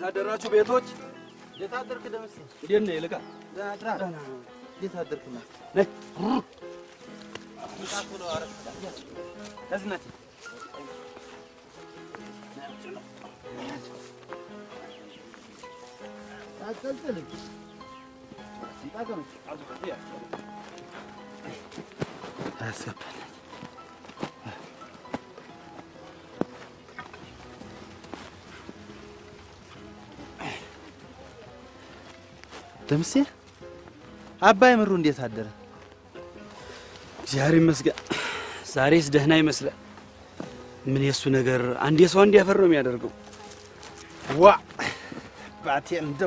አደራችሁ ቤቶች? እንዴት አደርክ ደምሴ? እንዴት ነህ ይልቃ? ደህና እንዴት አደርክ? ነይ ከዝነት አትጠልጥልኝ። አያስገባል። ደምሴ አባይ ምሩ እንዴት አደረ? እግዚአብሔር ይመስገን። ዛሬስ ደህና ይመስላል። ምን የእሱ ነገር አንድ የሰው አንድ ያፈር ነው የሚያደርገው። ዋ ባቴ እንደው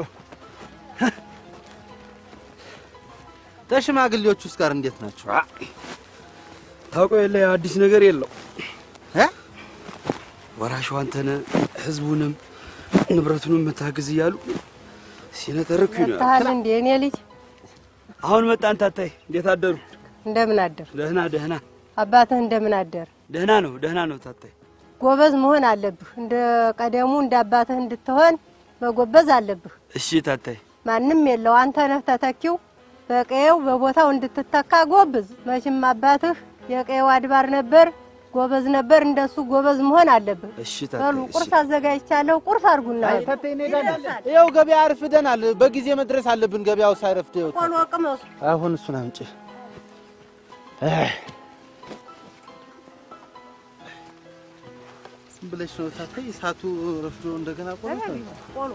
ተሽማግሌዎቹስ ጋር እንዴት ናቸው? ታውቀው የለ አዲስ ነገር የለው እ? ወራሹ አንተነህ ህዝቡንም ንብረቱንም መታግዝ እያሉ ሲነተርኩ ነው። መጥተሃል እንዴ የኔ ልጅ? አሁን መጣን። ታታይ እንዴት አደሩ? እንደምን አደር? ደህና ደህና አባትህ እንደምን አደር? ደህና ነው ደህና ነው። ታታይ ጎበዝ መሆን አለብህ። እንደ ቀደሙ እንደ አባትህ እንድትሆን መጎበዝ አለብህ። እሺ ታታይ ማንም የለው አንተ ነህ ተተኪው። በቀየው በቦታው እንድትተካ ጎብዝ። መቼም አባትህ የቀየው አድባር ነበር፣ ጎበዝ ነበር። እንደሱ ጎበዝ መሆን አለብህ። እሺ በሉ ታታይ ቁርስ አዘጋጅቻለሁ። ቁርስ አድርጉና ይኸው ገበያ አርፍደናል። በጊዜ መድረስ አለብን። ገበያው ሳይረፍድ ይኸው ቆሎ ቅመሱ። አሁን እሱን አምጪ። አይ፣ ዝም ብለሽ ነው ታታይ። እሳቱ ረፍዶ እንደገና ቆሎ ቆሎ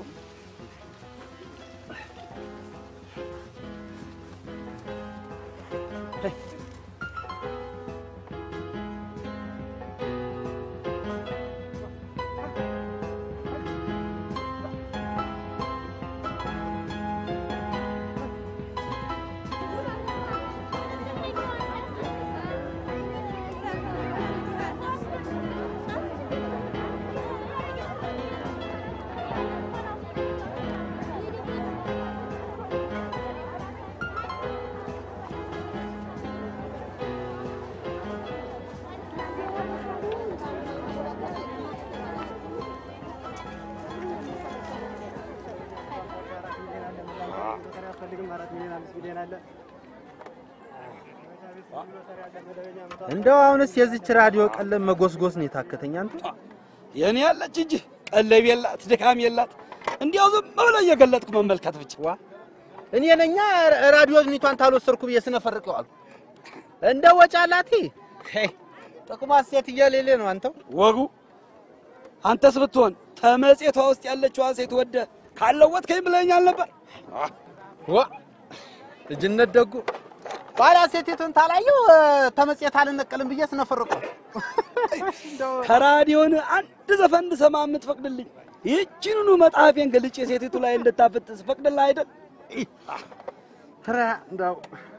እንደው አሁንስ የዚች ራዲዮ ቀለም መጎስጎስ ነው የታከተኝ። አንተ የኔ ያለች እንጂ ቀለብ የላት ድካም የላት። እንዲያው ዝም ብለህ እየገለጥኩ መመልከት ብቻ። ዋ እኔ ነኛ ራዲዮ ዝኒቷን ታልወሰድኩ ብዬ ስነፈርቀው አልኩ። እንደ ወጫላቲ ጥቅሟ ሴት እየሌለ ነው። አንተው ወጉ አንተስ ብትሆን ተመጽቷ ውስጥ ያለችዋን ሴት ወደ ካለወጥከኝ ብለኸኛል ነበር። ዋ ልጅነት ደጉ ባላ ሴቲቱን ታላየው ተመጽየት አልነቀልም ብዬ ስነፈርቀው ከራዲዮን አንድ ዘፈን እንድሰማ የምትፈቅድልኝ ይህችንኑ መጽሐፌን ገልጬ ሴቲቱ ላይ እንድታፈት ስፈቅድልህ አይደል? ትራ እንደው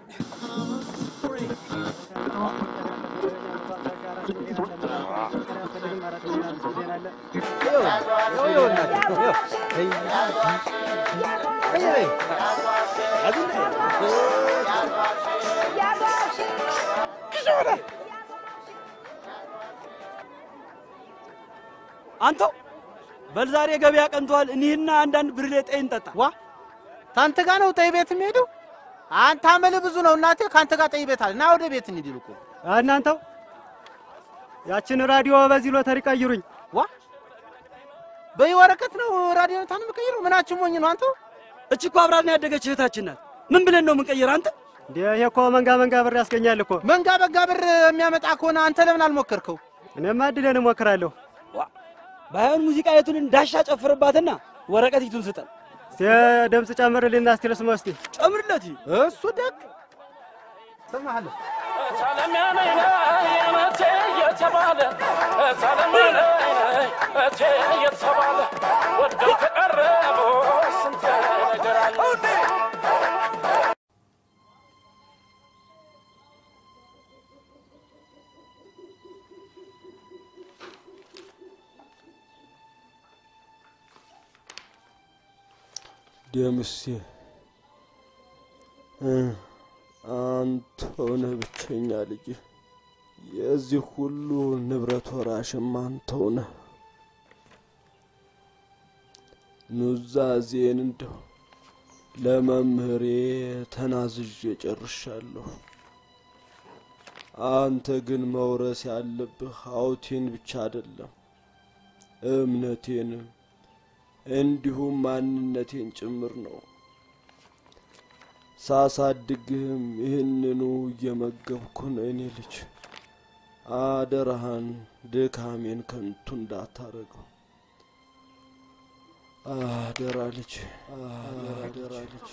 አንተው በል ዛሬ ገበያ ቀንቷል። እኒህና አንዳንድ ብርሌ ጠይ እንጠጣ። ዋ ታንተ ጋር ነው ጠይ ቤት የሚሄደው? አንተ አመል ብዙ ነው እናቴ። ካንተ ጋር ጠይ ቤት አለ። ና ወደ ቤት እንሂድ ይልቁ እናንተው ያችን ራዲዮ በዚህ ሎተሪ ቀይሩኝ። ዋ በይ ወረቀት ነው ራዲዮ ታን የምቀይረው? ምናችን ሞኝ ነው አንተው? እች እኮ አብራን ያደገች እህታችን ናት። ምን ብለን ነው የምንቀይር? አንተ እንዴ ይሄ እኮ መንጋ መንጋ ብር ያስገኛል እኮ። መንጋ በጋ ብር የሚያመጣ ከሆነ አንተ ለምን አልሞከርከው? እኔማ እድሌን እሞክራለሁ። ባይሆን ሙዚቃ የቱን እንዳሻ ጨፍርባትና ወረቀት ይቱን ስጠን። እስቲ ድምፅ ጨምርልና እስቲ ልስማ እስቲ ጨምርለት። እሱ ደግ ሰማሃለሁ ደምሴ አንተ ሆነህ ብቸኛ ልጅ የዚህ ሁሉ ንብረት ወራሽም አንተው ነህ። ኑዛዜን እንደው ለመምህሬ ተናዝዤ ጨርሻለሁ። አንተ ግን መውረስ ያለብህ ሀብቴን ብቻ አይደለም እምነቴንም እንዲሁም ማንነቴን ጭምር ነው። ሳሳድግህም ይህንኑ እየመገብኩ ነው። እኔ ልጅ አደራህን ድካሜን ከንቱ እንዳታረገው። አደራ ልጅ፣ አደራ ልጅ።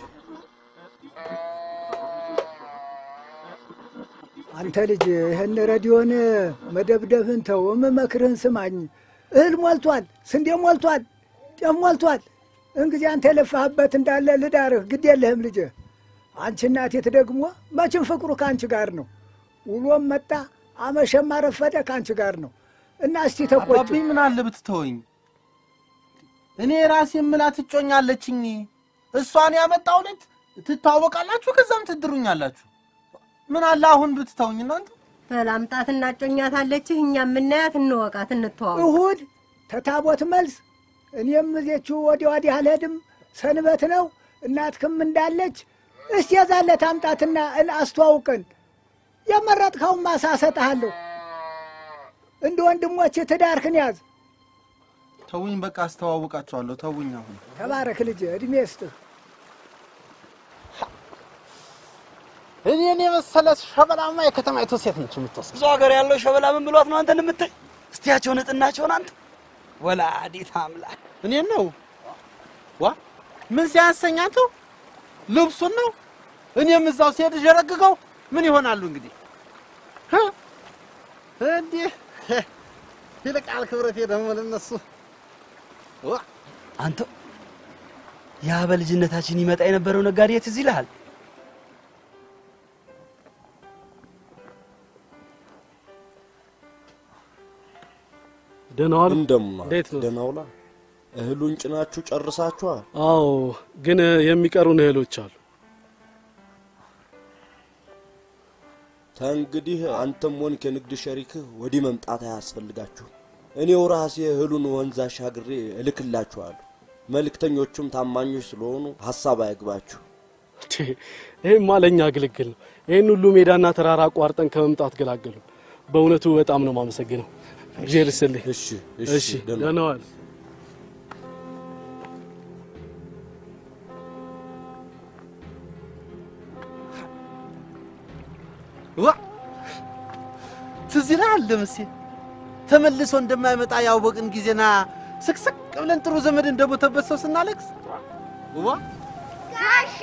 አንተ ልጅ ይህን ረዲዮን መደብደብህን ተው፣ የምመክርህን ስማኝ። እህል ሞልቷል፣ ስንዴ ሞልቷል፣ ጤፍ ሞልቷል። እንግዲህ አንተ የለፋህበት እንዳለ ልዳርህ፣ ግድ የለህም ልጅ። አንቺ እናቴት ደግሞ መቼም ፍቅሩ ከአንቺ ጋር ነው። ውሎም መጣ አመሸም አረፈደ ከአንቺ ጋር ነው እና እስቲ ተቆጭ አባብኝ ምን አለ ብትተወኝ። እኔ ራሴ የምላት እጮኛለችኝ። እሷን ያመጣው ልጅ ትታወቃላችሁ፣ ከዛም ትድሩኛላችሁ። ምን አለ አሁን ብትተውኝ እናንተ። በላምጣት እናጮኛታለችህ። እኛ የምናያት እንወቃት፣ እንተዋወቅ። እሁድ ተታቦት መልስ እኔም እዜችሁ ወዲያ ወዲህ አልሄድም፣ ሰንበት ነው። እናትክም እንዳለች እስቲ የዛለት አምጣትና እል አስተዋውቀን። የመረጥከውን ማሳ እሰጥሃለሁ። እንደ ወንድሞች ትዳርክን ያዝ። ተውኝ፣ በቃ አስተዋውቃችኋለሁ። ተውኝ አሁን ተባረክ ልጅ፣ እድሜ ስጥህ። እኔን የመሰለ ሸበላማ የከተማይቱ ሴት ነች የምትወስድ። ብዙ ሀገር ያለው ሸበላ ምን ብሏት ነው አንተን የምታይ? እስቲያቸው ንጥናቸውን አንተ ወላዲት አምላክ እኔን ነው ዋ ምን ሲያሰኛቸው ልብሱን ነው። እኔም እዛው ሲሄድ ዠረግገው ምን ይሆናሉ እንግዲህ እ? እንዲህ ይልቃል ክብረቴ ደግሞ ለነሱ ዋ አንተ ያ በልጅነታችን ይመጣ የነበረው ነጋዴ ትዝ ይልሃል? ደህና ዋሉ። እንደማ እንዴት ነው? ደህና ውላ። እህሉን ጭናችሁ ጨርሳችኋል? አዎ፣ ግን የሚቀሩን እህሎች አሉ። ተንግዲህ አንተም ሆንክ የንግድ ሸሪክህ ወዲህ መምጣት አያስፈልጋችሁ። እኔው ራሴ እህሉን ወንዝ አሻግሬ እልክላችኋለሁ። መልእክተኞቹም ታማኞች ስለሆኑ ሀሳብ አይግባችሁ። ይህማ ለእኛ ግልግል ነው። ይህን ሁሉ ሜዳና ተራራ አቋርጠን ከመምጣት ገላገሉ። በእውነቱ በጣም ነው የማመሰግነው። እግዚአብሔር ይስጥልኝ። እሺ እሺ፣ ደህና ዋል። ዋ ትዝ ይልሃል ደምሴ ተመልሶ እንደማይመጣ ያወቅን ጊዜና ስቅስቅ ብለን ጥሩ ዘመድ እንደሞተበት ሰው ስናለቅስ ዋ ጋሼ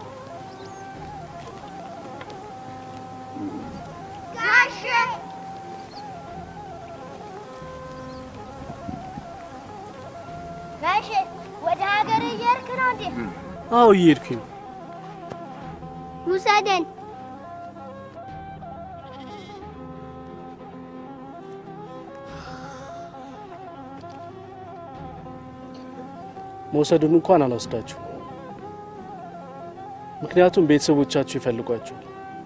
ጋሼ ጋሼ ወደ ሀገር እየሄድክ ነው እንዴ? አዎ እየሄድኩኝ ነው። ውሰደን። መውሰዱን እንኳን አልወስዳችሁ፣ ምክንያቱም ቤተሰቦቻችሁ ይፈልጓችኋል።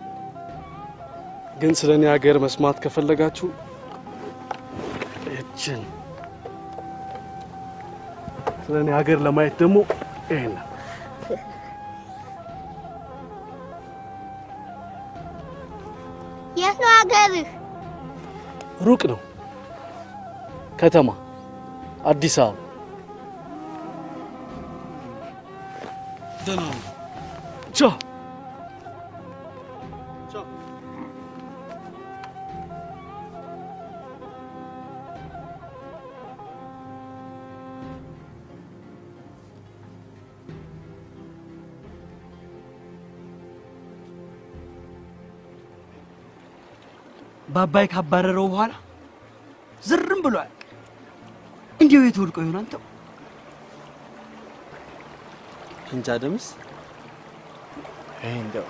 ግን ስለ እኔ ሀገር መስማት ከፈለጋችሁ እችን ስለ እኔ ሀገር ለማየት ደግሞ ይሄን ነው። የት ነው ሀገርህ? ሩቅ ነው። ከተማ አዲስ አበባ። ደህና ነው። ቻው። በአባይ ካባረረው በኋላ ዝርም ብሏል። እንዲሁ የት ወድቆ ይሆን አንተው? እንጃ ደምስ ይሄ እንደው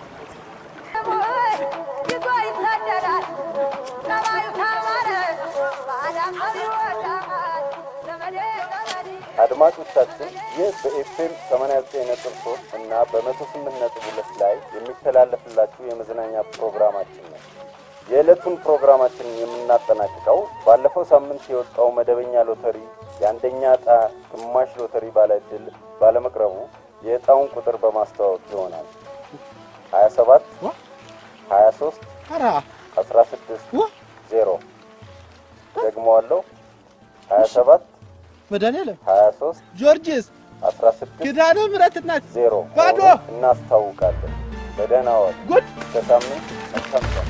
አድማጮቻችን ይህ በኤፍኤም 89.3 እና በ108.2 ላይ የሚተላለፍላችሁ የመዝናኛ ፕሮግራማችን ነው። የዕለቱን ፕሮግራማችንን የምናጠናቅቀው ባለፈው ሳምንት የወጣው መደበኛ ሎተሪ የአንደኛ ዕጣ ግማሽ ሎተሪ ባለ ዕድል ባለመቅረቡ የዕጣውን ቁጥር በማስተዋወቅ ይሆናል። 27 23 16 ዜሮ ደግመዋለሁ። 27 መድኃኒዓለም 23 ጊዮርጊስ 16 ኪዳነ ምሕረት እናት ዜሮ ባዶ እናስታውቃለን። በደህና ዋል። ጉድ እስከ ሳምንት መልካም ቀን።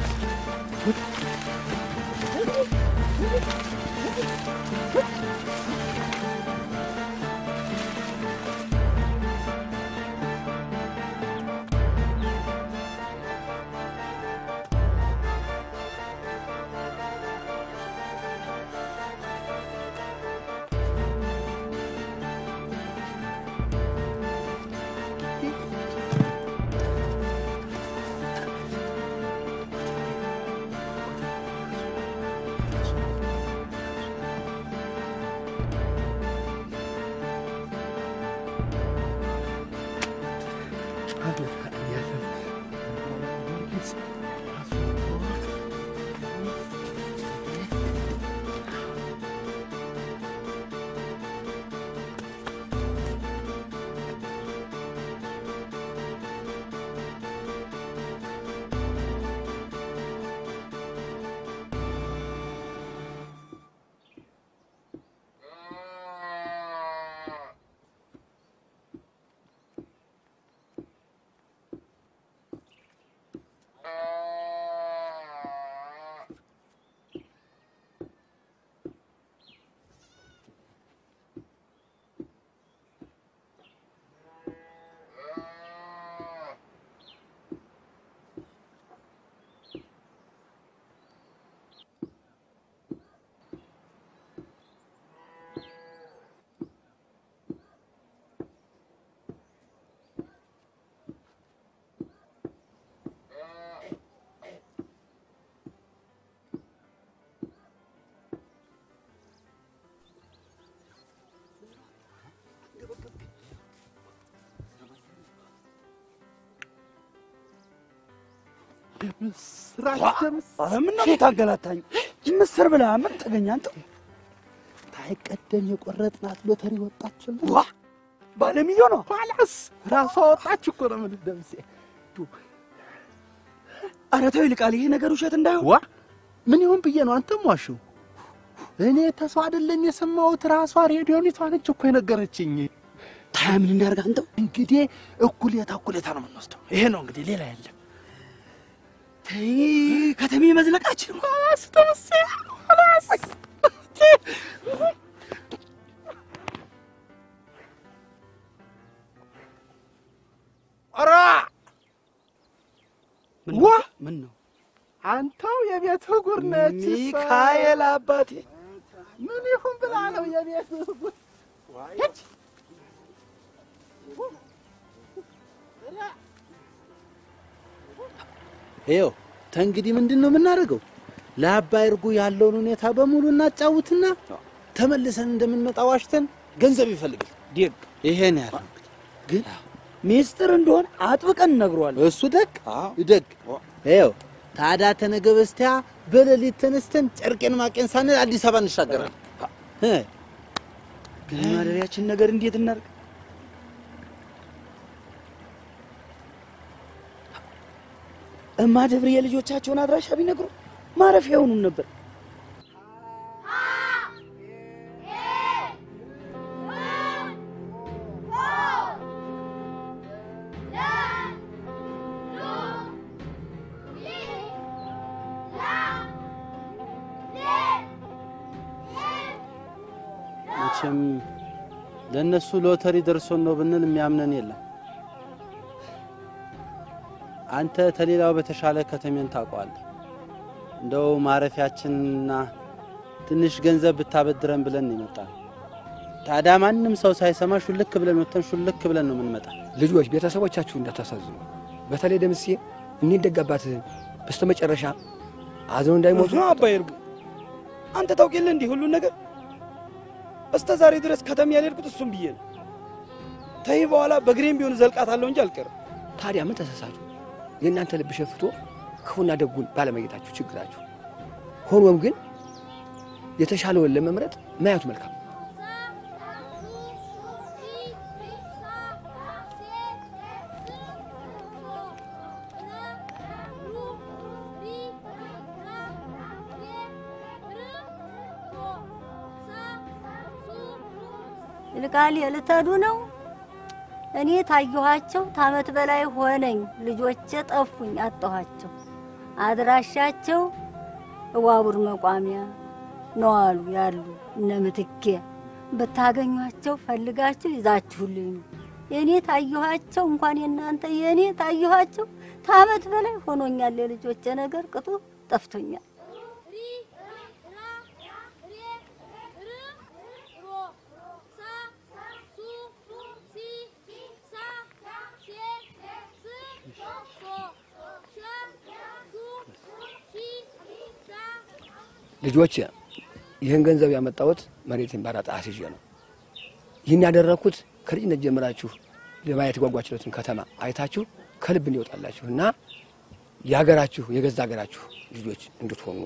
ምስራች ደምስ ኧረ ምነው የምታንገላታኝ? ምስር ብላ ምን ተገኘ አንተ? ታይቀደም የቆረጥናት ሎተሪ ወጣችልን። ዋ ባለ ሚሊዮን ነው። ኋላስ ራሷ ወጣች እኮ ነው የምልህ ደምሴ። ኧረ ተው ይልቃል፣ ይሄ ነገር ውሸት እንዳይሆን። ዋ ምን ይሁን ብዬ ነው አንተም ዋሽው። እኔ ተስፋ አይደለም የሰማሁት፣ ራሷ ሬዲዮኒቷ ነች እኮ የነገረችኝ። ታያ ምን እናድርግ አንተው? እንግዲህ እኩሌታ እኩሌታ ነው የምንወስደው። ይሄ ነው እንግዲህ፣ ሌላ የለም። ተይ ከተሜ መዝለቃችን ኋላስ ደምሴ ኋላስ ኧረ ምን ዋ! ነው? ምን ነው? አንተው የቤት ጉር ነች። እሷ። ሚካኤል አባቴ ምን ይሁን ብላ ነው የቤት ጉር ሂድ። ይኸው ተንግዲህ ምንድን ነው የምናደርገው? ለአባይ እርጉ ያለውን ሁኔታ በሙሉ እናጫውትና ተመልሰን እንደምንመጣ ዋሽተን ገንዘብ ይፈልጋል። ዲግ ይሄን ያለ ግን ሚስጥር እንደሆነ አጥብቀን እነግረዋለን። እሱ ደግ ደግ ይኸው ታዲያ ተነገ በስቲያ በሌሊት ተነስተን ጨርቄን ማቄን ሳንል አዲስ አበባ እንሻገራለን። እ ግን ማደሪያችን ነገር እንዴት እናድርግ? እማ ደብር የልጆቻቸውን አድራሻ ቢነግሩ ማረፊያ የሆኑን ነበር። መቼም ለእነሱ ሎተሪ ደርሶን ነው ብንል የሚያምነን የለም። አንተ ተሌላው በተሻለ ከተሜን ታውቀዋለህ። እንደው ማረፊያችንና ትንሽ ገንዘብ ብታበድረን ብለን ይመጣል። ታዲያ ማንም ሰው ሳይሰማ ሹልክ ብለን ወጥተን ሹልክ ብለን ነው የምንመጣ። ልጆች ቤተሰቦቻችሁ እንዳታሳዝኑ። በተለይ ደምሴ እኒህ ደጋባትህን በስተመጨረሻ አዝነው እንዳይሞቱ ብዙ አባይ እርጉ አንተ ታውቅ የለ እንዲህ ሁሉን ነገር እስከ ዛሬ ድረስ ከተማ ያልሄድኩት እሱም ብዬ ነው። ተይ በኋላ በእግሬም ቢሆን ዘልቃታለሁ እንጂ አልቀርም። ታዲያ ምን ተሳሳቱ? የእናንተ ልብ ሸፍቶ ክፉና ደጉን ባለመየታችሁ ችግራችሁ። ሆኖም ግን የተሻለውን ለመምረጥ ማየቱ መልካም ነው። ይልቃል የልተዱ ነው። እኔ ታየኋቸው ታመት በላይ ሆነኝ። ልጆቼ ጠፉኝ፣ አጣኋቸው። አድራሻቸው እዋቡር መቋሚያ ነው አሉ ያሉ እነ ምትኬ። ብታገኟቸው ፈልጋችሁ ይዛችሁልኝ ነው። የእኔ ታየኋቸው እንኳን የእናንተ የእኔ ታየኋቸው ታመት በላይ ሆኖኛል። የልጆቼ ነገር ቅጡ ጠፍቶኛል። ልጆች ይህን ገንዘብ ያመጣሁት መሬትን ባራጣ አስይዤ ነው። ይህን ያደረግኩት ከልጅነት ጀምራችሁ ለማየት የጓጓችሁትን ከተማ አይታችሁ ከልብ እንዲወጣላችሁ እና የሀገራችሁ የገዛ ሀገራችሁ ልጆች እንድትሆኑ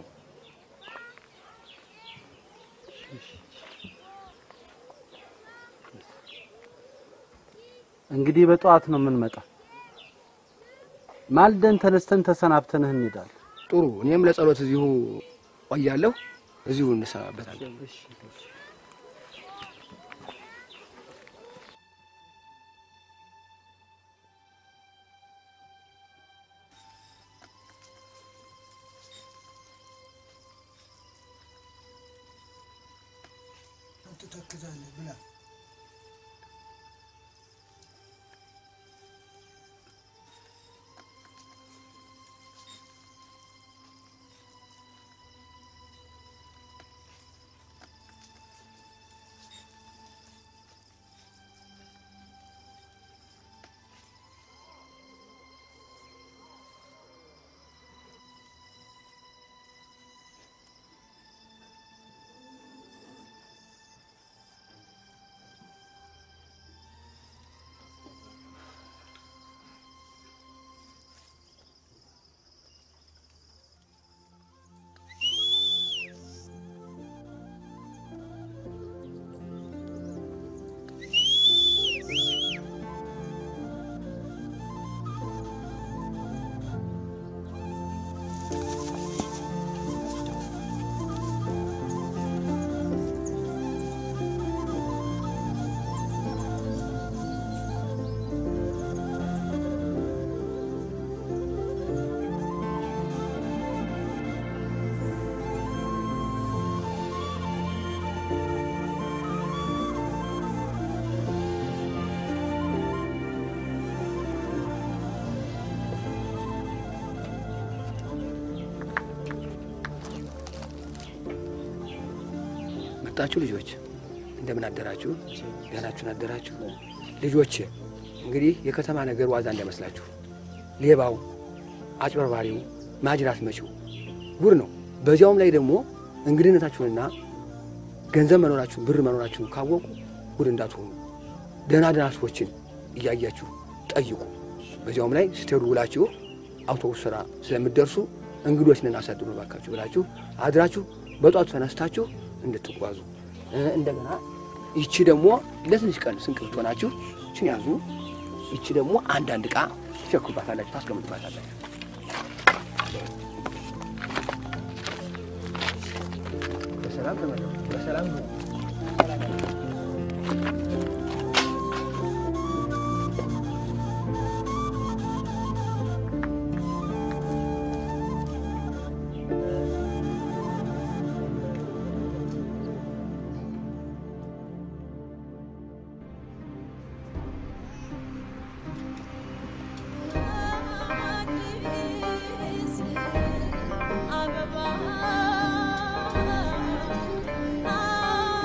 እንግዲህ በጠዋት ነው የምንመጣው። ማልደን ተነስተን ተሰናብተንህ እንሄዳለን። ጥሩ። እኔም ለጸሎት እዚሁ ቆያለሁ። እዚሁ እንሰናበታለን። ትተክዛለህ ብላ መጣችሁ ልጆች፣ እንደምን አደራችሁ? ደህናችሁን አደራችሁ? ልጆች እንግዲህ የከተማ ነገር ዋዛ እንዳይመስላችሁ። ሌባው፣ አጭበርባሪው፣ ማጅራት መቺው ጉድ ነው። በዚያውም ላይ ደግሞ እንግድነታችሁንና ገንዘብ መኖራችሁን ብር መኖራችሁን ካወቁ ጉድ እንዳትሆኑ ደህና ደህና ሰዎችን እያያችሁ ጠይቁ። በዚያውም ላይ ስትሄዱ ውላችሁ አውቶቡስ ስራ ስለምትደርሱ እንግዶችን አሳድሩ ባካችሁ ብላችሁ አድራችሁ በጧቱ ተነስታችሁ እንድትጓዙ እንደገና ይቺ ደግሞ ለትንሽ ቀን ስንቅ ብትሆናችሁ ይችን ያዙ። ይቺ ደግሞ አንዳንድ ዕቃ ትሸክሩባታላችሁ፣ ታስቀምጡባታላችሁ። በሰላም ተመለሱ። በሰላም ነው። አበባ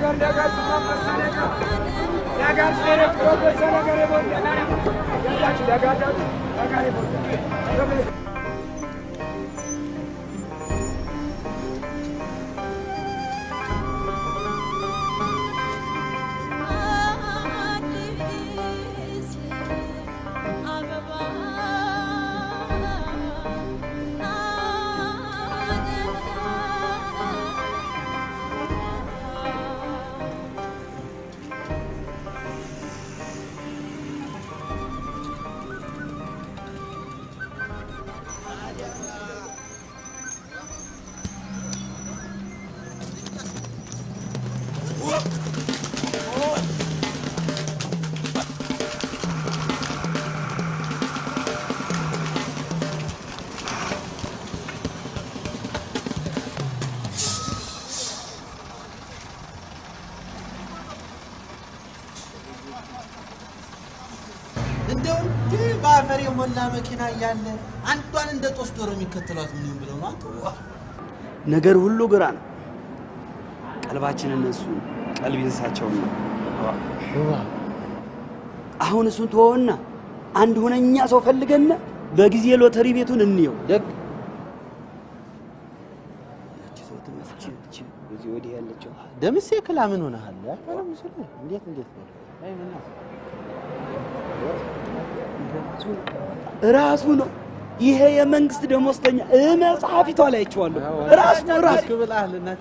እንደው እንዲህ በአፈር የሞላ መኪና እያለ አንዷን እንደ ጦስ ዶሮ የሚከተሏት ምን ይሁን ብለው ነው አንተ? ዋ! ነገር ሁሉ ግራ ነው። ቀልባችን እነሱ ቀልብ እንስሳቸውን ነው። አሁን እሱን ተወውና አንድ ሁነኛ ሰው ፈልገና በጊዜ ሎተሪ ቤቱን እንየው። ደግ በዚህ ወዲህ ያለችው ደምሴ ክላ ምን ሆነሃል? ያልሆነ ምስል እንዴት እንዴት ነው? አይ ምን ነው? ራሱ ነው። ይሄ የመንግስት ደሞዝተኛ እ መጽሐፊቷ ላይ አይቼዋለሁ። ራሱ ነው ራሱ ብለሃል እናቴ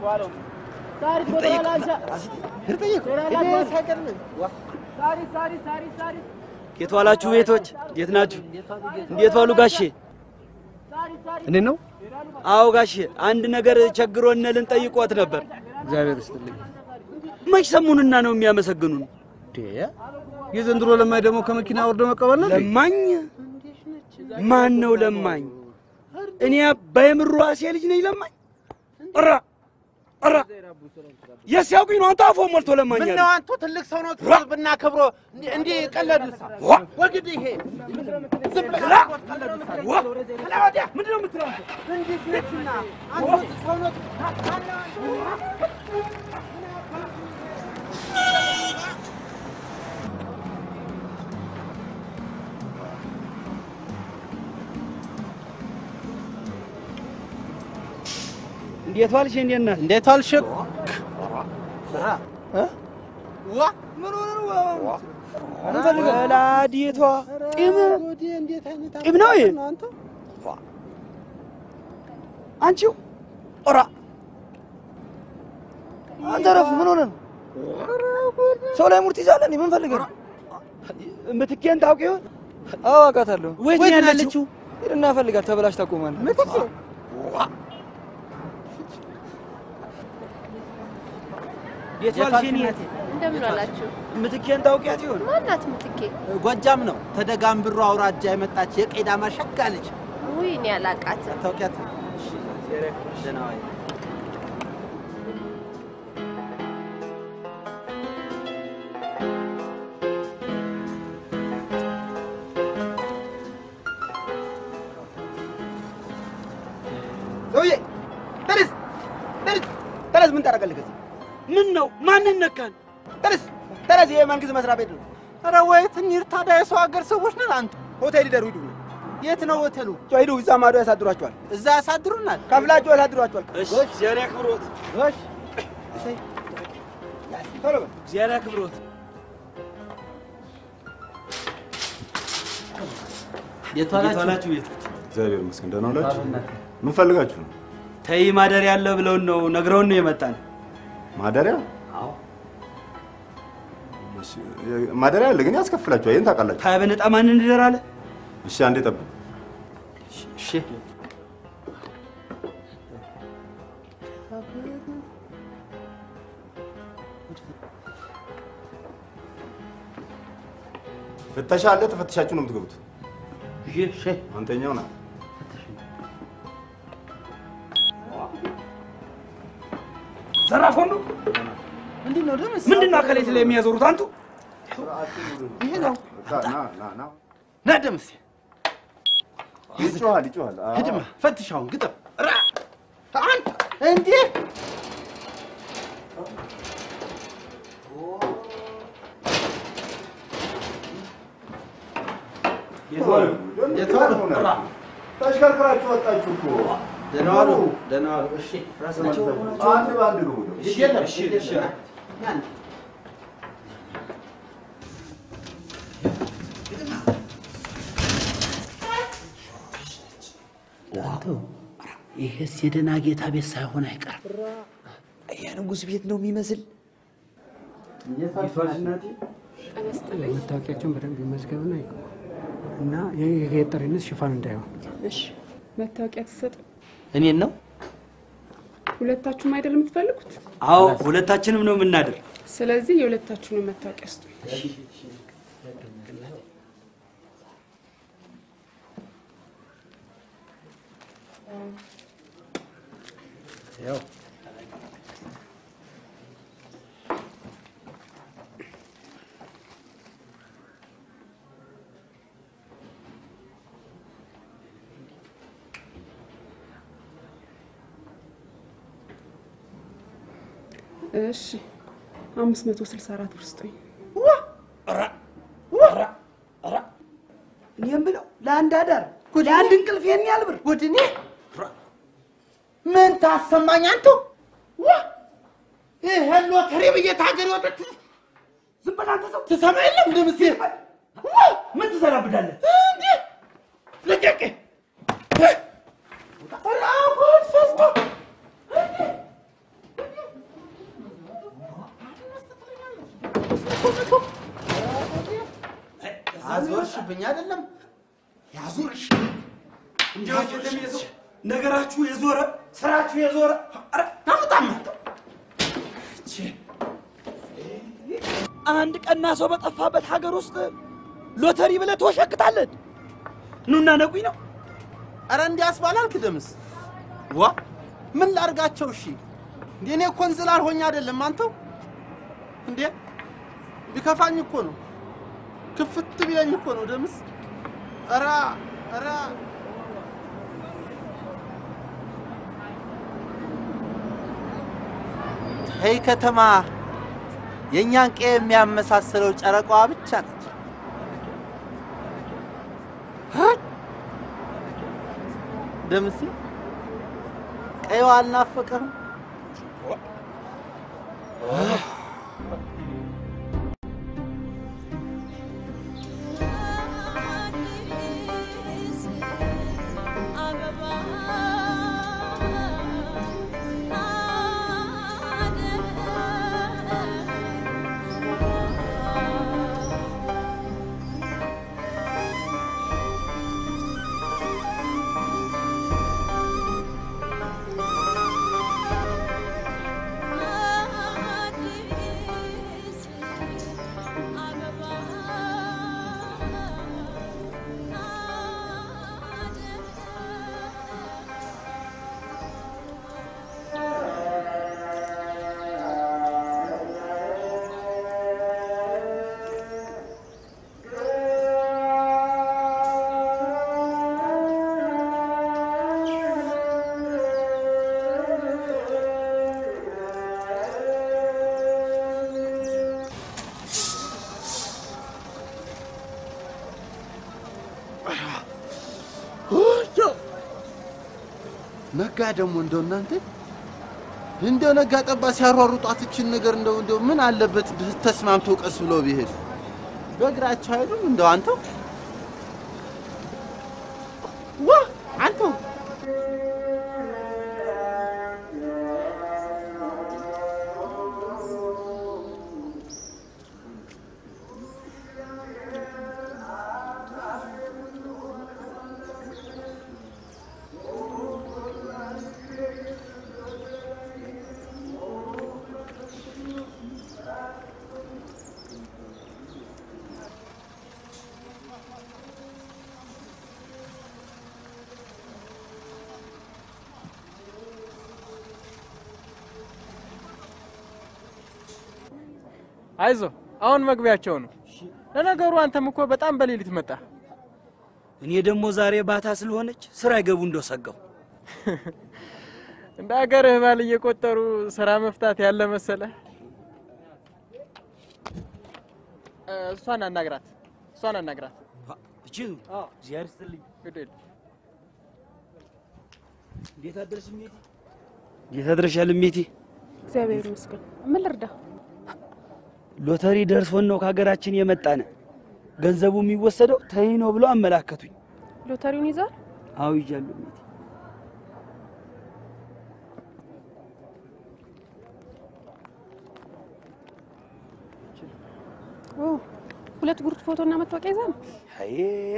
የት ዋላችሁ ቤቶች? እንዴት ናችሁ? እንዴት ዋሉ ጋሼ? እኔ ነው አዎ ጋሼ፣ አንድ ነገር ቸግሮን ልንጠይቆት ነበር። እግዚአብሔር ይስጥልኝ። መች ሰሙንና ነው የሚያመሰግኑን? የዘንድሮ ለማኝ ደግሞ ከመኪና ወርዶ መቀበል ነው። ለማኝ ማን ነው ለማኝ? እኔ አባይ ምሩ ራሴ ልጅ ነኝ ለማኝ? ኧረ ኧረ የሲያውቁኝ ነው አንተ አፎ ሞልቶ ለማኝ አለ። ምነው አንቱ ትልቅ ሰው ነው ብናከብሮ እንዲህ- እንዲህ ቀለዱሳ ወግድ ይሄ ዝም ብለህ ቀለዱሳ ክላ ወዲያ ምንድን ነው የምትለው አንተ? እንዲህ ነችና አንቱ ሰው ነው እንዴት ዋልሽ? እንዴት ናት? እንዴት ዋልሽ? ዋ ምን ሆነ ነው? ወላዲቷ ጢም ጢም ነው ይሄ? አንቺው ኦራ አንተ ረፍ ምን ሆነ ነው? ሰው ላይ ሙርት ይዛለን ምን ፈልገህ ነው? ምትኬን ታውቂ ይሆን? አዎ አውቃታለሁ። ወይት ነው ያለችው? ሂድና ፈልጋት፣ ተበላሽ ታቆማለህ። እንዴት ዋልሽ? እኔ እንደምን ዋላችሁ? ምትኬን ታውቂያት ይሆን? ማናት ምትኬ? ጎጃም ነው ተደጋምብሮ አውራጃ የመጣች የቄዳማ ሸጋ ልጅ ውይ እኔ አላቃትም። ታውቂያት? ደህና ዋይ። ሰውዬ ተነስ፣ ተነስ፣ ተነስ። ምን ታደርጋለህ ከዚህ? ምን ነው? ማንን ነካን? ተነስ፣ ተነስ። ይሄ መንግስት መስሪያ ቤት ነው። ኧረ ወይት እንሂድ ታዲያ የሰው ሀገር ሰዎች ነን አንቱ ሆቴል ይደሩ ሂዱ። የት ነው ሆቴሉ? ሂዱ፣ እዛ ማዶ ያሳድሯቸዋል። እዛ ያሳድሩናል። ከፍላችሁ ያሳድሯቸዋል። እሺ፣ እግዚአብሔር ያክብሮት። እሺ፣ ቶሎ በል። እግዚአብሔር ያክብሮት። የት እንዴት ዋላችሁ ቤቶች? እግዚአብሔር ይመስገን ደህና ዋላችሁ። ምን ፈልጋችሁ ነው? ተይ ማደሪያ አለ ብለውን ነው ነግረውን ነው የመጣን። ማደሪያ? አዎ እሺ፣ ማደሪያ አለ ግን ያስከፍላችኋል። ይሄን ታውቃላችሁ። ታዲያ በነጣ ማን እንደር አለ? እሺ፣ አንዴ ጠብቅ። እሺ ፍተሻ አለ። ተፈትሻችሁ ነው የምትገቡት። እሺ አንተኛው ና ዘራፍ ሁሉ ምንድን ነው ደምስ? ምንድን ነው አካሌት ላይ የሚያዞሩት አንቱ? ይሄ ነው ና ና ና ና ደምስ ይጮሃል ይጮሃል። አዎ። ሂድማ ፈትሻውን ግጠም ራ አንተ እንዴ ሆናችሁ? ተሽከርክራችሁ ወጣችሁ እኮ። ደህና ዋሉ፣ ደህና ዋሉ። እሺ ራሳቸው አንድ በአንድ ግቡ ነው። እሺ የለም፣ እሺ እሺ ዋው ይሄስ የደህና ጌታ ቤት ሳይሆን አይቀርም። የንጉሥ ቤት ነው የሚመስል። መታወቂያቸውን በደንብ ይመዝገብና ይግቡ እና የጠሪነት ሽፋን እንዳይሆን። እሺ መታወቂያ ትሰጥ። እኔን ነው? ሁለታችሁም አይደል የምትፈልጉት? አዎ ሁለታችንም ነው የምናድር። ስለዚህ የሁለታችሁንም መታወቂያ ስጡ። ያው እሺ አምስት መቶ ስልሳ አራት ብር ስጡኝ። እኔ የምለው ለአንድ አዳር ለአንድ እንቅልፍ ይሄን ያህል ብር ጉድኔ ምን ታሰማኝ አንተ? ይሄን ሎተሪ ብዬ ታገር ወጣች። ዝም በል አንተ ሰው ትሰማ የለም እንደ ምስል ምን ትሰራብዳለህ? እንዴ ልቀቅ! ራጉድ ፈስቶ አዞርሽብኝ አይደለም ያዙርሽ እንዲያው የሰው ነገራችሁ የዞረ ስራችሁ የዞረ ኧረ ታምጣም አንድ ቀና ሰው በጠፋበት ሀገር ውስጥ ሎተሪ ብለህ ትወሸክታለን። ኑና ነቁኝ ነው። አረ እንዲያስ ባላልክ ደምስ ዋ ምን ላርጋቸው? እሺ እንዴ እኔ እኮ እንዝላል ሆኜ አይደለም አንተው እንዴ ቢከፋኝ እኮ ነው ክፍት ቢለኝ እኮ ነው ደምስ ኧረ ኧረ ይህ ከተማ የእኛን ቀዬ የሚያመሳስለው ጨረቃዋ ብቻ ነች። ደምሴ ቀይዋ አልናፈቀህም? ነጋ ደግሞ እንደው እናንተ እንደው ነጋ ጠባ ሲያሯሩጧት እችን ነገር እንደው እንደው ምን አለበት ተስማምተው ቀስ ብለው ቢሄዱ በእግራቸው አይሉም እንደው አንተው ዋ አንተው አይዞ አሁን መግቢያቸው ነው። ለነገሩ አንተም እኮ በጣም በሌሊት መጣ። እኔ ደግሞ ዛሬ ባታ ስለሆነች ስራ ይገቡ እንደው ሰጋው። እንደ ሀገርህ ባል እየቆጠሩ ስራ መፍታት ያለ መሰለ። እሷን አናግራት፣ እሷን አናግራት። እቺ እግዚአብሔር ይስጥልኝ። ግድ የለም። እንዴት አደርሽ እሜቴ? እንዴት አድረሻል እሜቴ? እግዚአብሔር ይመስገን። ምን ልርዳ? ሎተሪ ደርሶን ነው ከሀገራችን የመጣነ። ገንዘቡ የሚወሰደው ተይ ነው ብለው አመላከቱኝ። ሎተሪውን ይዟል? አዎ ይዣለሁ እሜቴ። ኦ ሁለት ጉርድ ፎቶና መታወቂያ ይዛ ነው። አይ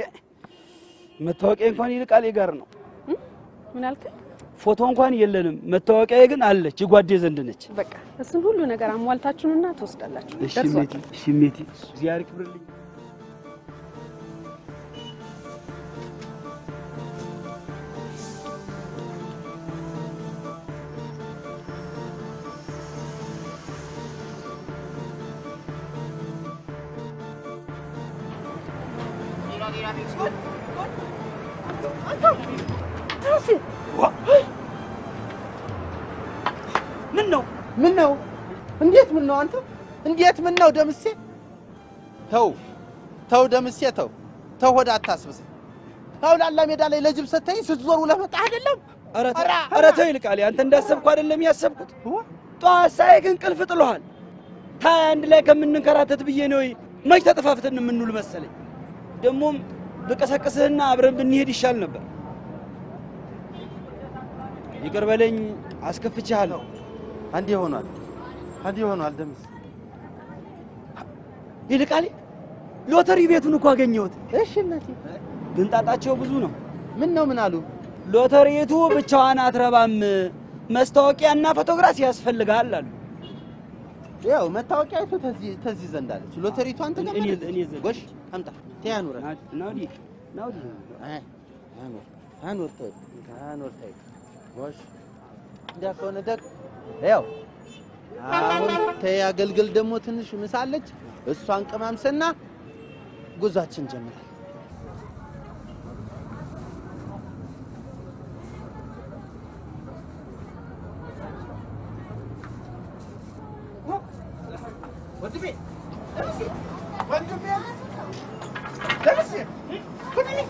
መታወቂያ እንኳን ይልቃል ጋር ነው። ምን አልክ? ፎቶ እንኳን የለንም። መታወቂያ ግን አለች፣ የጓዴ ዘንድ ነች። በቃ እሱን ሁሉ ነገር አሟልታችሁንና ትወስዳላችሁ። እሺ ደርሷል። እሜቴ፣ እሺ እሜቴ፣ እግዚአብሔር ይክብርልኝ። ምን ነው ምን ነው? እንዴት ምን ነው አንተ? እንዴት ምን ነው ደምሴ? ተው ተው ደምሴ ተው ተው፣ ሆድ አታስብስ። ተው ላላ ሜዳ ላይ ለጅብ ሰተኝ ስትዞር ውለህ መጣህ አይደለም? ኧረ ተው፣ ኧረ ተው ይልቃል። አንተ እንዳሰብኩ አይደለም ያሰብኩት። ጠዋት ሳይ ግን ቅልፍ ጥሎሃል። ታይ አንድ ላይ ከምንንከራተት ብዬ ነው። መች ተጠፋፍተን የምንውል መሰለኝ። ደግሞም ብቀሰቅስህና አብረን ብንሄድ ይሻል ነበር። ይቅር በለኝ፣ አስከፍቼሃለሁ። አንዴ ሆኗል፣ አንዴ ሆኗል ደምሴ። ይልቃል፣ ሎተሪ ቤቱን እኮ አገኘሁት። እሺ እናቴ፣ ግን ጣጣቸው ብዙ ነው። ምን ነው ምን አሉ? ሎተሪቱ ብቻዋን አትረባም፣ መስታወቂያና ፎቶግራፍ ያስፈልጋል አሉ። ያው መታወቂያይቱ ተዚህ ተዚህ ዘንድ አለች። ሎተሪቱ አንተ ጋር እኔ ማለት ነው። እኔ ዘንድ ጎሽ አምጣ ተያኑረ ናውዲ ናውዲ አይ አኑር አኑር ተይ አኑር ተይ ጎሽ እንዲያ ከሆነ ደግ ያው አሁን ተይ አገልግል ደግሞ ትንሽ ምሳለች እሷን ቅማምስና ጉዟችን ጀምራል። ወንድሜ ደምሴ ወንድሜ ደምሴ ወንድሜ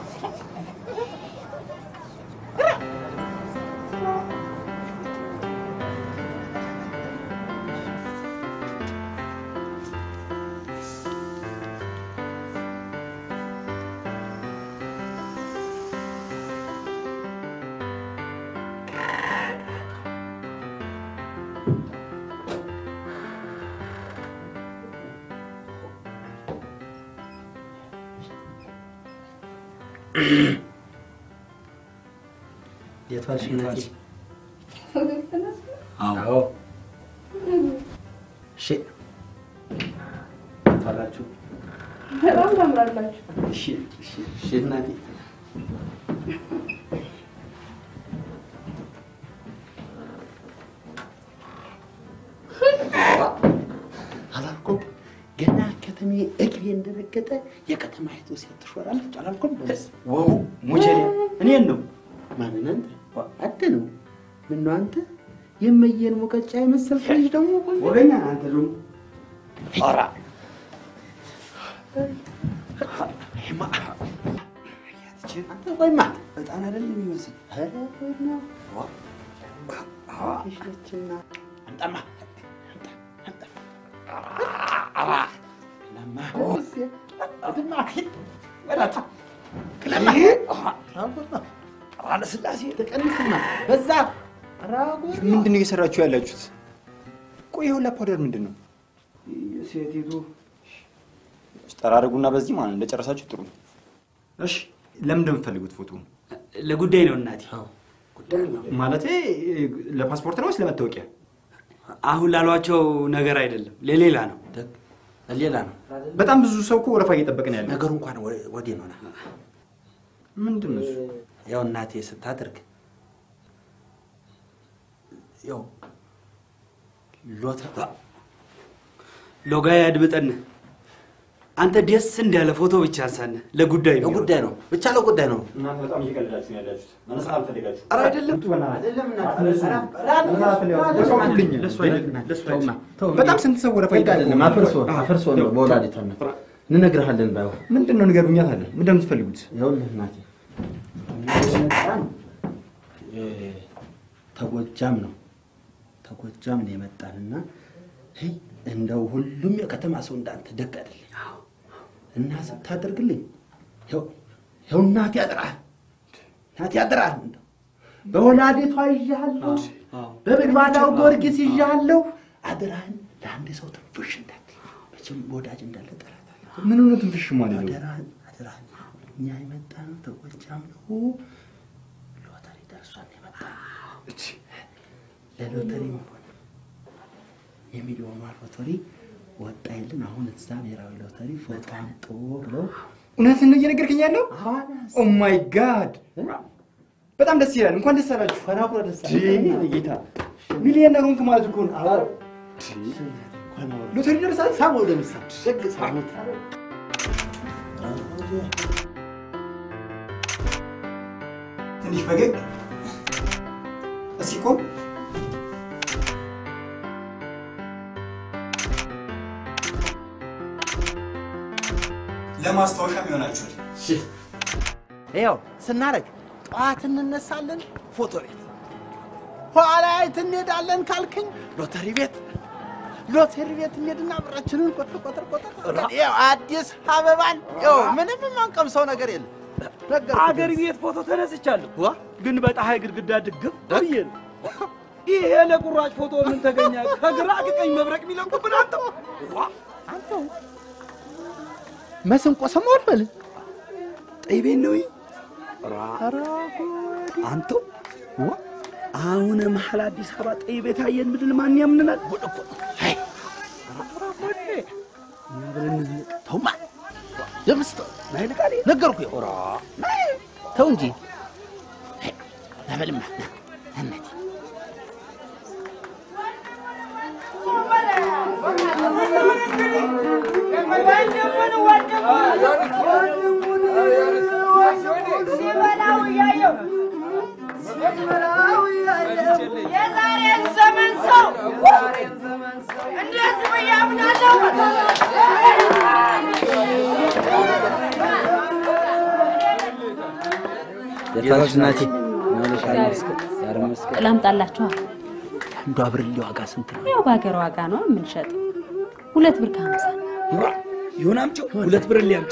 እንዴት ዋልሽ እናቴ? አዎ እሺ እንዴት ዋላችሁ? በጣም ታምራላችሁ። እሺ እሺ እሺ እናቴ አላልኩም ገና ከተሜ እግሬ እንደረገጠ የከተማይቱ ሴት ትሾራለች አላልኩም? ወው ሙቸሌ እኔን ነው ማንን አንተ? አንተ ነው። ምነው አንተ የመየን ሙቀጫ የመሰልክ ልጅ ደግሞ ወገኛ አንተ ደግሞ ኧረ አንተ ቆይማ እጣን አይደለም የሚመስል ኧረ ቆይማ ሽነችና አምጣማ ለስላሴ ተቀንስና በዛ ምንድን ነው እየሰራችሁ ያላችሁት? ቆይ ይኸውላ ፓውደር ምንድን ነው? ሴቲቱ ጠራርጉና በዚህ ማለት ነው እንደጨረሳችሁ ጥሩ ነው። እሺ ለምንድን ነው የምትፈልጉት ፎቶ? ለጉዳይ ነው እናቴ። ማለቴ ለፓስፖርት ነው ወይስ ለመታወቂያ? አሁን ላሏቸው ነገር አይደለም፣ ለሌላ ነው። ሌላ ነው። በጣም ብዙ ሰው እኮ ወረፋ እየጠበቀ ነው ያለው። ነገሩ እንኳን ወዲህ ነው። ምንድን ነው እሱ? ያው እናቴ ስታደርግ ያው ሎተ ሎጋ ያድምጠን። አንተ ደስ እንዳለ ፎቶ ብቻ አንሳነ። ለጉዳይ ነው ለጉዳይ ነው ብቻ ለጉዳይ ነው። እናንተ በጣም እየቀለዳችሁ ነው ያላችሁት። መነሳት አልፈልጋችሁ። ኧረ አይደለም በጣም ስንት ሰው ወረፋ አይደለም አፍርሶ አፍርሶ ነው በወላዲቷ እናት እንነግርሃለን። ባይሆን ምንድን ነው ንገሩኛት አለ። ምንድን ነው የምትፈልጉት? ይኸውልህ እናቴ ተጎጃም ነው ተጎጃም ነው የመጣንና ሄይ እንደው ሁሉም የከተማ ሰው እንዳንተ ደግ አይደለም እና ስታደርግልኝ ይኸው ይኸው እናቴ ያጥራል እናቴ ያጥራል እንደው በወላዴቷ ይዣለሁ በምግባዳው ጊዮርጊስ ይዣለሁ አደራህን ለአንድ ሰው ትንፍሽ እንዳትል መቼም ወዳጅ እንዳለ ጠላት አለ ምን ሆነ ትንፍሽ ማለት ነው? አደራህን አደራህን እኛ የመጣነው ተጎጃም ነው ሎተሪ ደርሷን የመጣ ለሎተሪ ሆነ የሚሊዮኗ ሎተሪ ወጣ የለን አሁን እዛ ብሔራዊ ሎተሪ ፎቶ አምጡ ብለው እውነትን ነው እየነገርከኝ ያለው? ኦ ማይ ጋድ በጣም ደስ ይላል። እንኳን ደስ አላችሁ። ፈናኩረ ደስ ጌታ ሚሊየነር ሆንክ ማለት እኮ ነው። ሎተሪ ደርሳል። ሳመው ደምሳ ደግ ሳሙት ትንሽ ፈገግ እስኪ ቆም። ለማስታወሻም ይሆናችኋል። ይኸው ስናደርግ ጠዋት እንነሳለን ፎቶ ቤት፣ ኋላ የት እንሄዳለን ካልክኝ ሎተሪ ቤት ሎተሪ ቤት እንሄድና ብራችንን ቆጥር ቆጥር ቆጥር አድርገን ይኸው አዲስ አበባን ይኸው ምንም የማንቀምሰው ነገር የለም። አገር ቤት ፎቶ ተነስቻለሁ፣ ግን በፀሐይ ግድግዳ ድግም ብዬ ነው። ይሄ ለቁራጭ ፎቶ ምን ተገኘ? ከግራ ከቀኝ መብረቅ የሚለቁብን አንተው አንተው መስንቆ ሰሞን በል ጠይቤን ነው አንተው አሁን መሀል አዲስ አበባ ጠይቤ ታየን ምድል ማን ያምንናል? ጉድ እኮ ነው። እኛ ብለን እንዝለቅ። ተውማ ደምስቶ ነገርኩህ። ይኸው ተው እንጂ ለበልማ እናቴ የዛሬን ዘመን ሰው እንዴት ብዬ አምናለሁ? ጌታዎች ናቸው። ላምጣላችኋል። አንዷ ብርሌ ዋጋ ስንት ነው? ያው በሀገር ዋጋ ነው የምንሸጠው። ሁለት ብር ከሀምሳ ይሁን አምጪው፣ ሁለት ብር ሊያምጪ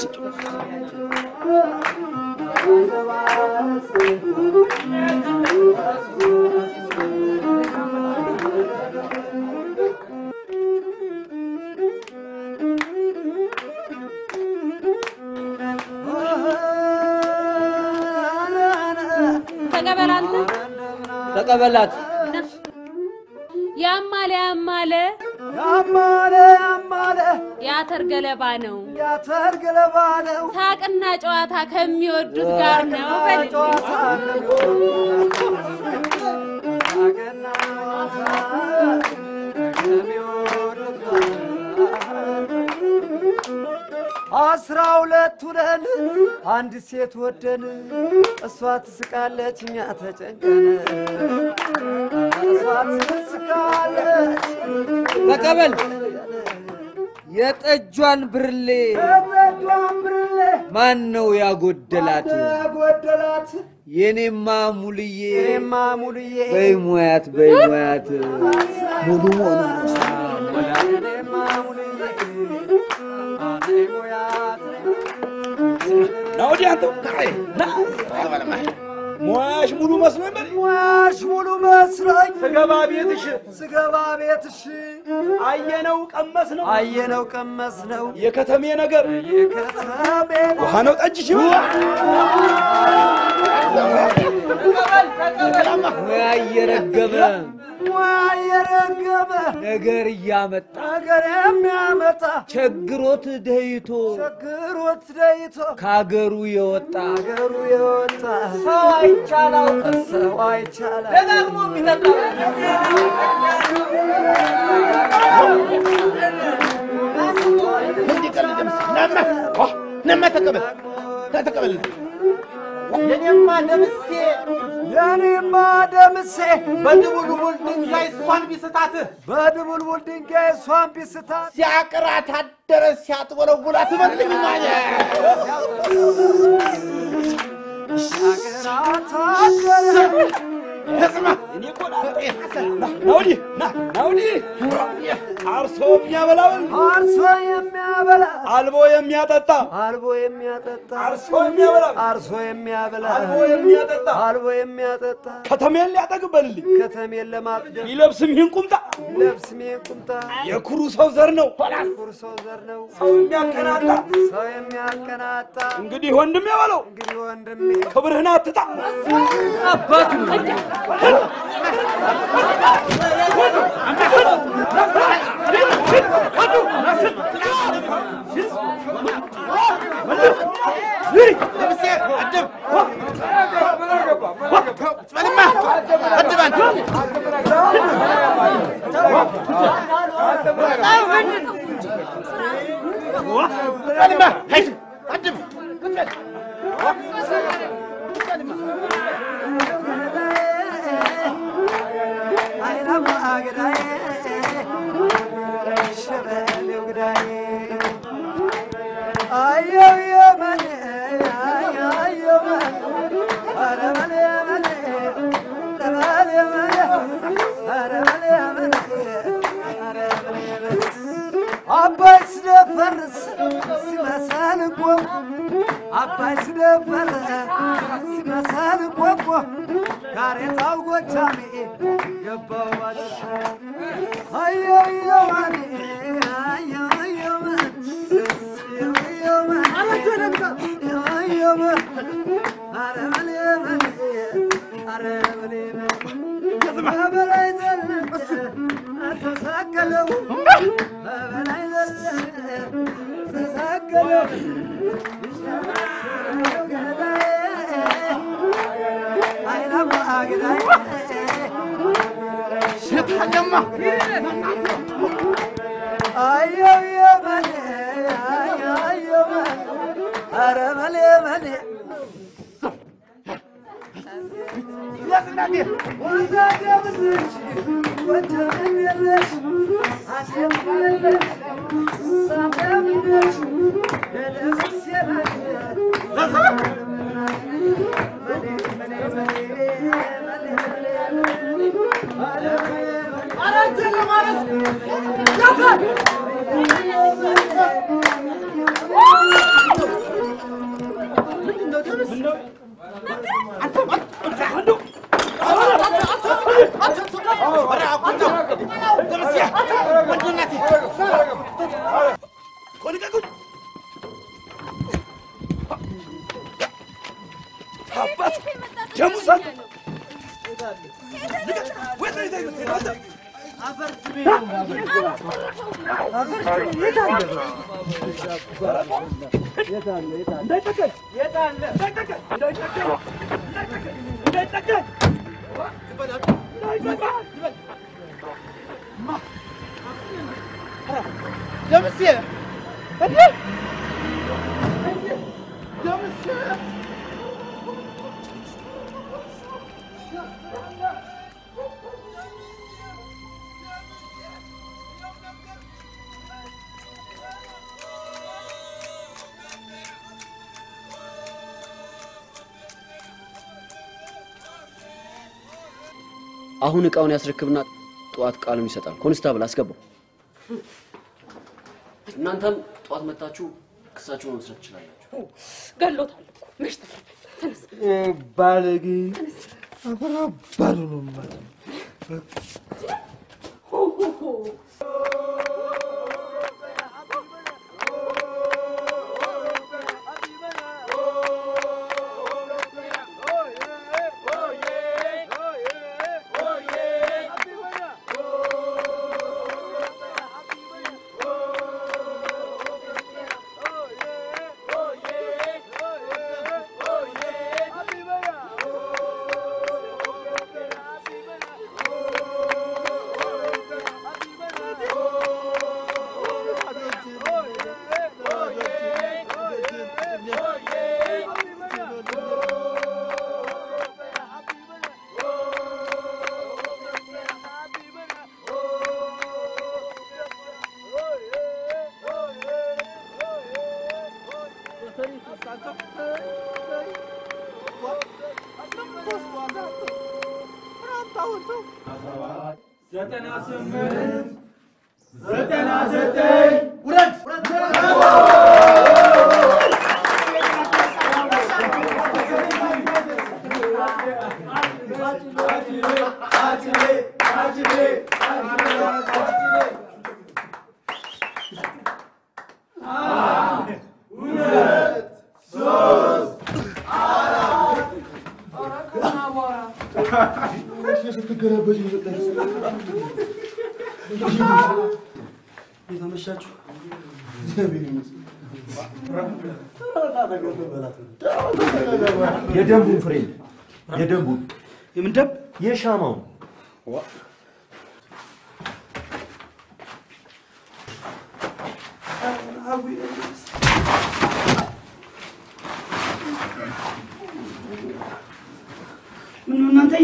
ተቀበል አንተ ተቀበላት። ያማለ ያማለ ያማለ ያማለ የአተር ገለባ ነው የአተር ገለባ ነው ሳቅና ጨዋታ ከሚወዱት ጋር ነው በል አስራ ሁለት ሁነን አንድ ሴት ወደን እሷ ትስቃለች እኛ ተጨንቀን እሷ ትስቃለች ተቀበል የጠጇን ብርሌ የጠጇን ብርሌ ማን ነው ያጎደላት? ያጎደላት የኔማ ሙልዬ የኔማ ሙልዬ በይ ሙያት በይ ሙያት ሙሉ መሆኑ የኔማ ሙልዬ አይ ሙያት ና ወዲህ አንተው ና ሙያሽ ሙሉ መስሎኝ በል ሙያሽ ሙሉ መስሎኝ ስገባ ቤትሽ ስገባ ቤትሽ አየነው ቀመስ ነው አየነው ቀመስ ነው የከተሜ ነገር የከተሜ ውሃ ነው ጠጅሽ ሙያ እየረገበ ሙያ እየረገበ ነገር እያመጣ ነገር የሚያመጣ ቸግሮት ደይቶ ችግሮት ደይቶ ከአገሩ የወጣ አገሩ የወጣ ሰው አይቻላው ሰው አይቻላው ደጋግሞ የሚጠጣ ነማ ተቀበል ተቀበል የኔማ ደምሴ የኔማ ደምሴ በድቡልቡል ድንጋይ እሷን ቢስታት በድቡልቡል ድንጋይ እሷን ቢስታት ሲያቅራት አደረ ሲያጥወለውላት መልኝ ሲያቅራት አደረ እኔ እኮ ላጤ ና ና ወዲህ ና ና ወዲህ አርሶ የሚያበላውን አርሶ የሚያበላ አልቦ የሚያጠጣ አልቦ የሚያጠጣ አርሶ የሚያበላ አርሶ የሚያበላ አልቦ የሚያጠጣ አልቦ የሚያጠጣ ከተሜን ሊያጠግብ በልልኝ ከተሜን ለማጥገብ ሊለብስም ይህን ቁምጣ ለብስሜ ቁምጣ የኩሩ ሰው ዘር ነው ኩር ሰው ዘር ነው ሰው የሚያቀናጣ ሰው የሚያቀናጣ እንግዲህ ወንድሜ በለው እንግዲህ ወንድሜ ክብርህን አትጣ አባቱ አየው የመን አየው መን ኧረ መን የመን ለመን የመን ኧረ መን የመን ኧረ መን የመን አባይ ስደፈርስ ሲመሰል ቆሞ አባይ ስደፈርስ ሲመሰል ቆሞ ጋሬጣው ጎጃሜ ገባው ባድርሻ አየው የመን አየው የመን አየው የመን አየው መን ኧረ መሌ መሌ አባት ደሙ ሰጥ ደምሴ እንዴ ደምሴ አሁን እቃውን ያስረክብና ጠዋት ቃሉን ይሰጣል። ኮንስታብል አስገባው። እናንተም ጠዋት መታችሁ ክሳችሁ መመስረት ትችላላችሁ። ገሎታል እኮ መች ተረፈ። ተነስ ባለጌ አፈራ ባሉ ነው ማለት ዘጠና ስምንት ዘጠና ዘጠኝ ውረድ ስትገለበጭ የተመሻችሁ የደንቡን ፍሬ የደንቡን የምን ደንብ? የሻማውን ምን ነው እናንተ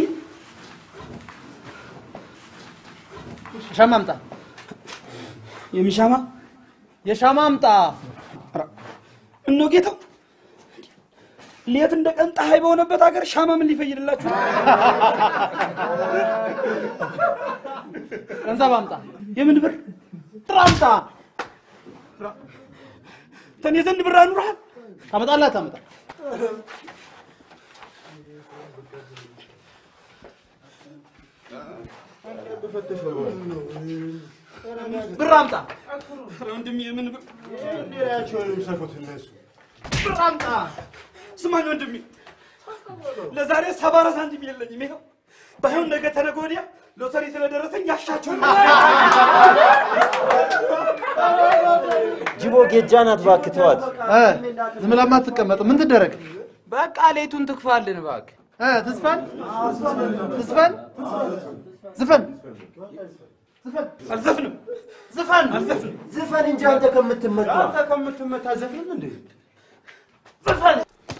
ሻማ አምጣ። የምን ሻማ? የሻማ አምጣ። እነሆ ጌታው ሌት እንደ ቀን ፀሐይ በሆነበት ሀገር ሻማ ምን ሊፈይድላችሁ? ገንዘብ አምጣ። የምን ብር? ጥራ አምጣ። ተኔ ዘንድ ብር አኑረሃል? ታመጣለህ ታመጣ ብር አምጣ። ወንድሜ የምን ብር? እነሱ ብር አምጣ። ስማኝ ወንድሜ፣ ለዛሬ ሰባ አራት ሳንቲም የለኝም። ይኸው ባይሆን ነገ ተነገ ወዲያ ሎተሪ ስለደረሰኝ ያሻቸው ጅቦ ጌጃ ናት፣ እባክህ ተዋት። ዝም ብላ ማትቀመጥ ምን ትደረግ? በቃ ሌቱን ትክፋልን እባክህ። ትዝፈን ትዝፈን ዝፈን አልዘፍንም። ዝፈን ዝፈን እንጂ አንተ ከምትመታ አንተ ከምትመታ ዘፍንም እንዴ? ዘፈን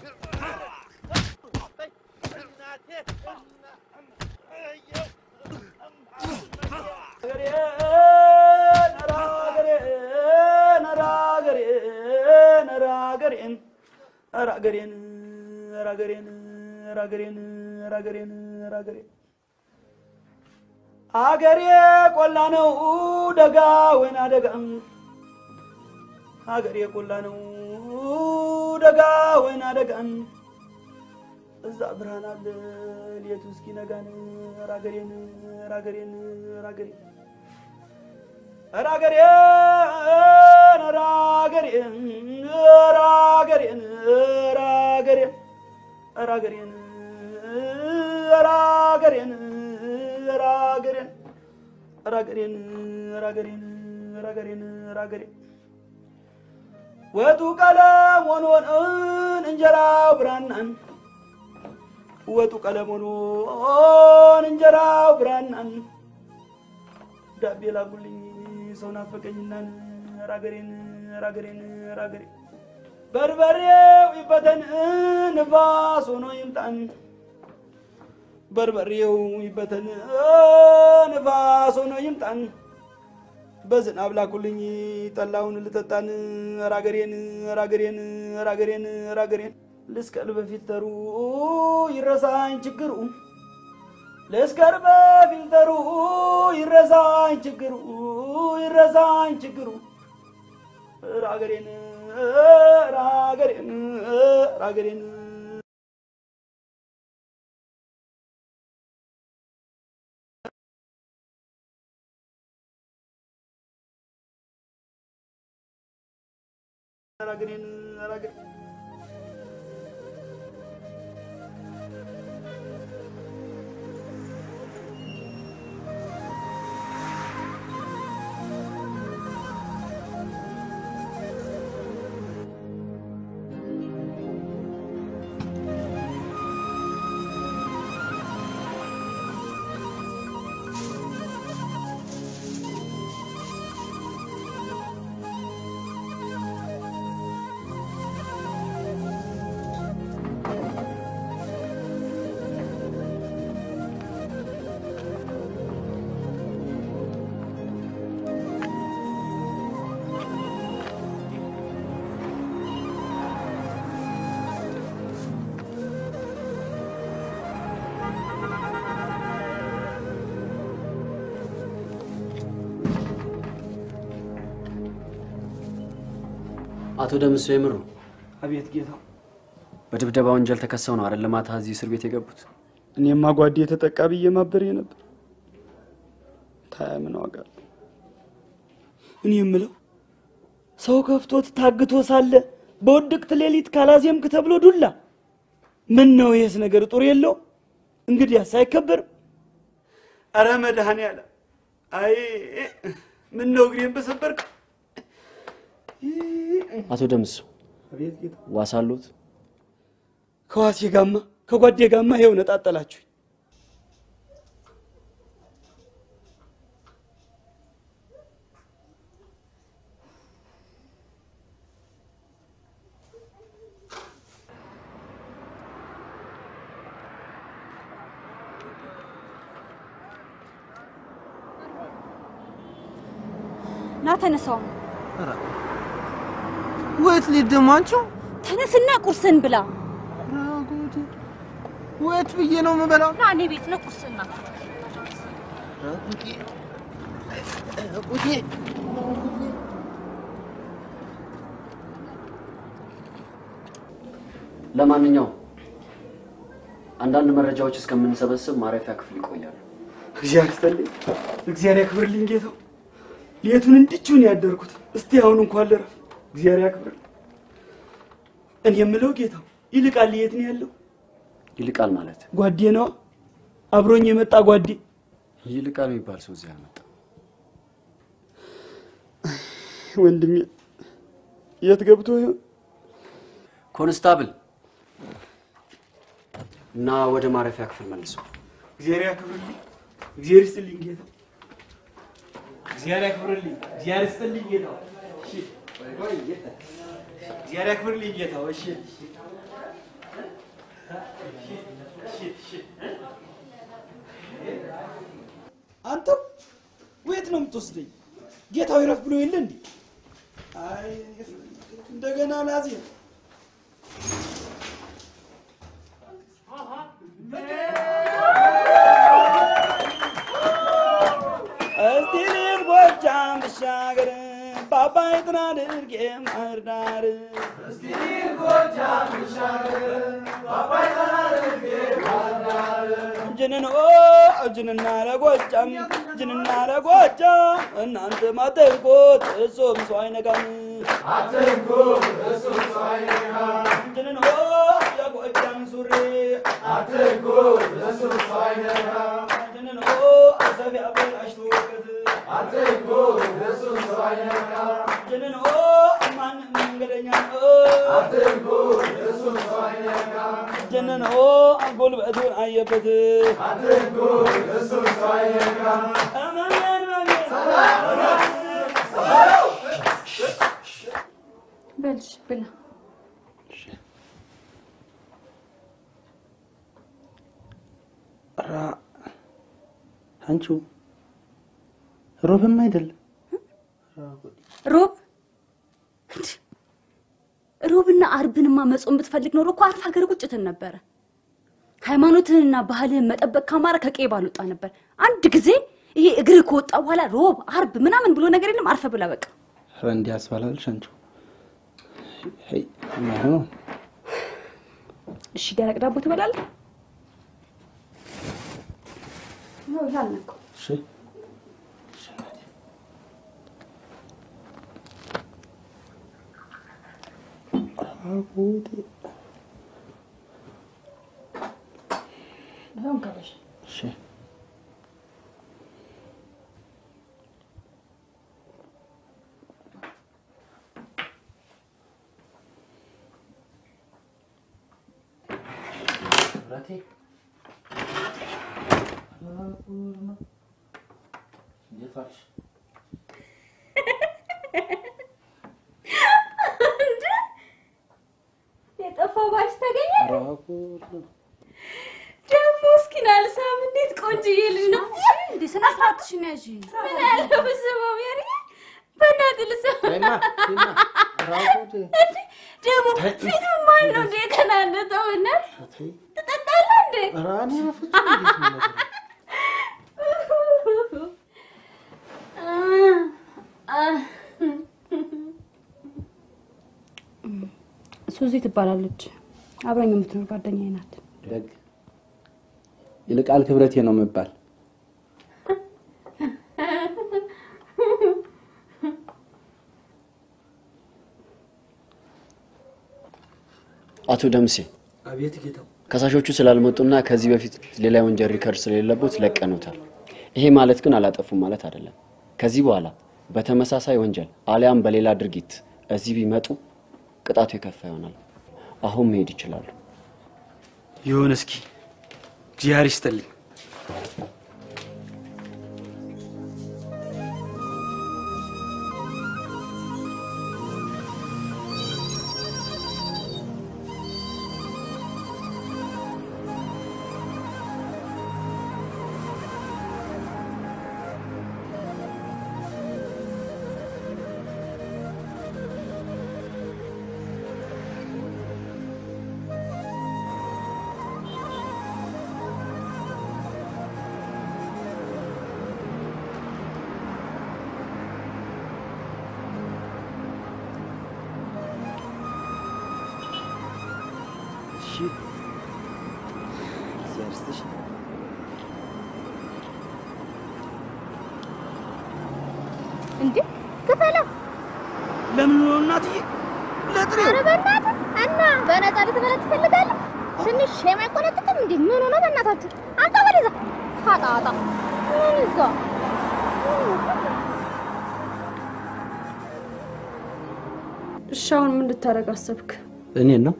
አገሬ ቆላ ነው ደጋ ወይና ደጋ አገሬ ቆላ ነው ደጋ ወይና ደጋ እዛ ብርሃን አለ ሌቱ እስኪነጋን ራገሬን ራገሬን ራገሬን ራገሬን ራገሬን ራገሬን ራገሬን ራገሬን ራገሬን ራገሬን ራገሬን ራገሬን ራገሬን ራገሬን ወጡ ቀለም ሆኖን እንጀራው ብራናን ወጡ ቀለም ሆኖን እንጀራው ብራናን ዳቤ ላጉልኝ ሰው ናፈቀኝናን ራገሬን ራገሬን ራገሬን በርበሬው ይበተን ንፋስ ሆኖ ይምጣን በርበሬው ይበተን ንፋስ ሆኖ ይምጣን በዝናብ ላኩልኝ ጠላውን ልጠጣን ራገሬን ራገሬን ራገሬን ራገሬን ልስቀል በፊልተሩ ይረሳኝ ችግሩ ልስከር በፊልተሩ ይረሳኝ ችግሩ ይረሳኝ ችግሩ ራገሬን ራገሬን ራገሬን ራገሬን ራገሬን አቶ ደምሶ የምሩ አቤት ጌታው። በድብደባ ወንጀል ተከሰው ነው አይደል ማታ እዚህ እስር ቤት የገቡት? እኔማ ጓዴ የተጠቃ ብዬ ማበሬ ነበር። ታያ ምን ዋጋ አለው? እኔ የምለው ሰው ከፍቶት ታግቶ ሳለ በውድቅት ሌሊት ካላዜምክ ተብሎ ዱላ። ምን ነው ይህስ ነገር ጡር የለው? እንግዲያስ አይከበርም? አረ መድኃኔዓለም! አይ ምን ነው እግሬን በሰበርክ። አቶ ደምሶ አቤት ጌታ። ዋስ አለዎት? ከዋሴ ጋማ ከጓዴ ጋማ ይኸው ነጣጠላችሁ። ና ተነሳው። ወት ልሂድ ደግሞ አንቺው? ተነስና ቁርስን ብላ። ወት ብዬ ነው የምበላው? ና እኔ ቤት ነው ቁርስና ቁጤ ለማንኛውም አንዳንድ መረጃዎች እስከምንሰበስብ ማረፊያ ክፍል ይቆያሉ። እግዚአብሔር ይስጥልኝ፣ እግዚአብሔር ያክብርልኝ ጌታው። ሌቱን እንድችውን ያደርኩት እስቲ አሁን እንኳን ልረፍ። እግዚአብሔር ያክብርልኝ። እኔ የምለው ጌታው ይልቃል የት ነው ያለው? ይልቃል ማለት ጓዴ ነዋ፣ አብሮኝ የመጣ ጓዴ። ይልቃል የሚባል ሰው እዚህ አልመጣም። ወንድሜ የት ገብቶ ይሆን? ኮንስታብል እና ወደ ማረፊያ ክፍል መልሰው። እግዚአብሔር ያክብርልኝ፣ እግዚአብሔር ይስጥልኝ ጌታው። እግዚአብሔር ያክብርልኝ፣ እግዚአብሔር ይስጥልኝ ጌታው። እሺ፣ ቆይ፣ እግዚአብሔር ያክብርልኝ ጌታው። እሺ፣ እሺ፣ እሺ፣ እሺ። አንተም ወየት ነው የምትወስደኝ? ጌታው ይረፍ ብሎ የለ እንዴ? አይ እንደገና ላዜ እስቲ ልሂድ ጎጃም ብሻገር በአባይ ጥና ድርጌ ባህር ዳር እስቲ ልሂድ ጎጃም ብሻገር በአባይ ጥና ድርጌ ባህር ዳር ጅንን ኦ ጅንና ለጎጃም ጅንና ለጎጃም እናንተ ማተርኮት እሱም ሰው አይነካም አትንኩት እሱም ሰው አይነካም ጅንን ኦ የጎጃም ሱሪ አትንኩት እሱም ሰው አይነካም ጅንን ኦ አሰፊ አበላሽቶ ወቅት አትንኩት እሱም ሰው አይነካም ጅንን ኦ ማንም መንገደኛ አትንኩት እሱም ሰው አይነካም ጅንን ኦ ጉልበቱን አየበት አትንኩት እሱም ሰው አይነካም በልሽ ብላ። ራ አንቺው ሮብም አይደለም ሮብ እንድ ሮብና አርብንማ መጾም ብትፈልግ ኖሮ እኮ አርፍ ሀገር ቁጭ ትል ነበረ። ሃይማኖትህንና ባህልህን መጠበቅ ካማረ ከቄ ባልወጣ ነበር። አንድ ጊዜ ይሄ እግር ከወጣ በኋላ ሮብ አርብ ምናምን ብሎ ነገር የለም። አርፈ ብላ በቃ። ረ እንዲህ ያስባላልሽ አንቺው ሄይ ማይሆን እሺ ደረቅ ዳቦ ትበላለህ? ነው ያልነው እሺ አጉዴ ነው ጋበሽ እሺ ብረቴ እንዴት ዋልሽ? እንደ የጠፋው ባሽ ተገኘ ደግሞ እስኪ ናልሳም እንዴት ቆንጅዬ ልጅ ነው እንዴ! ስነ ስርዓትሽን ያዥ። ምን ያለው ብስበው ሜሪ በእናትህ ልስም ተይማ፣ ተይማ፣ ራቁቴ። እንዴ! ደግሞ ፊቱ ማን ነው እንዴ የተናነጠው? እናት ትጠጣለህ እንዴ? ኧረ እኔ በፍጹም እንዴት ነው ነገሩ? ሱዚ ትባላለች። አብራኝ የምትኖር ጓደኛዬ ናት። ደግ ይልቃል ክብረቴ ነው የምባል። አቶ ደምሴ አቤት ጌታው። ከሳሾቹ ስላልመጡና ከዚህ በፊት ሌላ የወንጀል ሪከርድ ስለሌለቦት ለቀኑታል። ይሄ ማለት ግን አላጠፉም ማለት አይደለም። ከዚህ በኋላ በተመሳሳይ ወንጀል አሊያም በሌላ ድርጊት እዚህ ቢመጡ ቅጣቱ የከፋ ይሆናል። አሁን መሄድ ይችላሉ። ይሁን እስኪ እግዚአብሔር ይስጥልኝ። እሺ እግዚአብሔር ይስጥሽ። እንዴ ክፈለው። ለምን ነው እናትዬ? ለጥሬው ኧረ በእናትህ እና በነፃ ልትበላ ትፈልጋለህ? ትንሽ ሼም አይቆነጥጥም እንዴ? ምን ሆነ በእናታችሁ? አንተ ወደዛ ፋጣጣ ምን ይዛ እሺ አሁን ምን ልታደርግ አሰብክ? እኔን ነው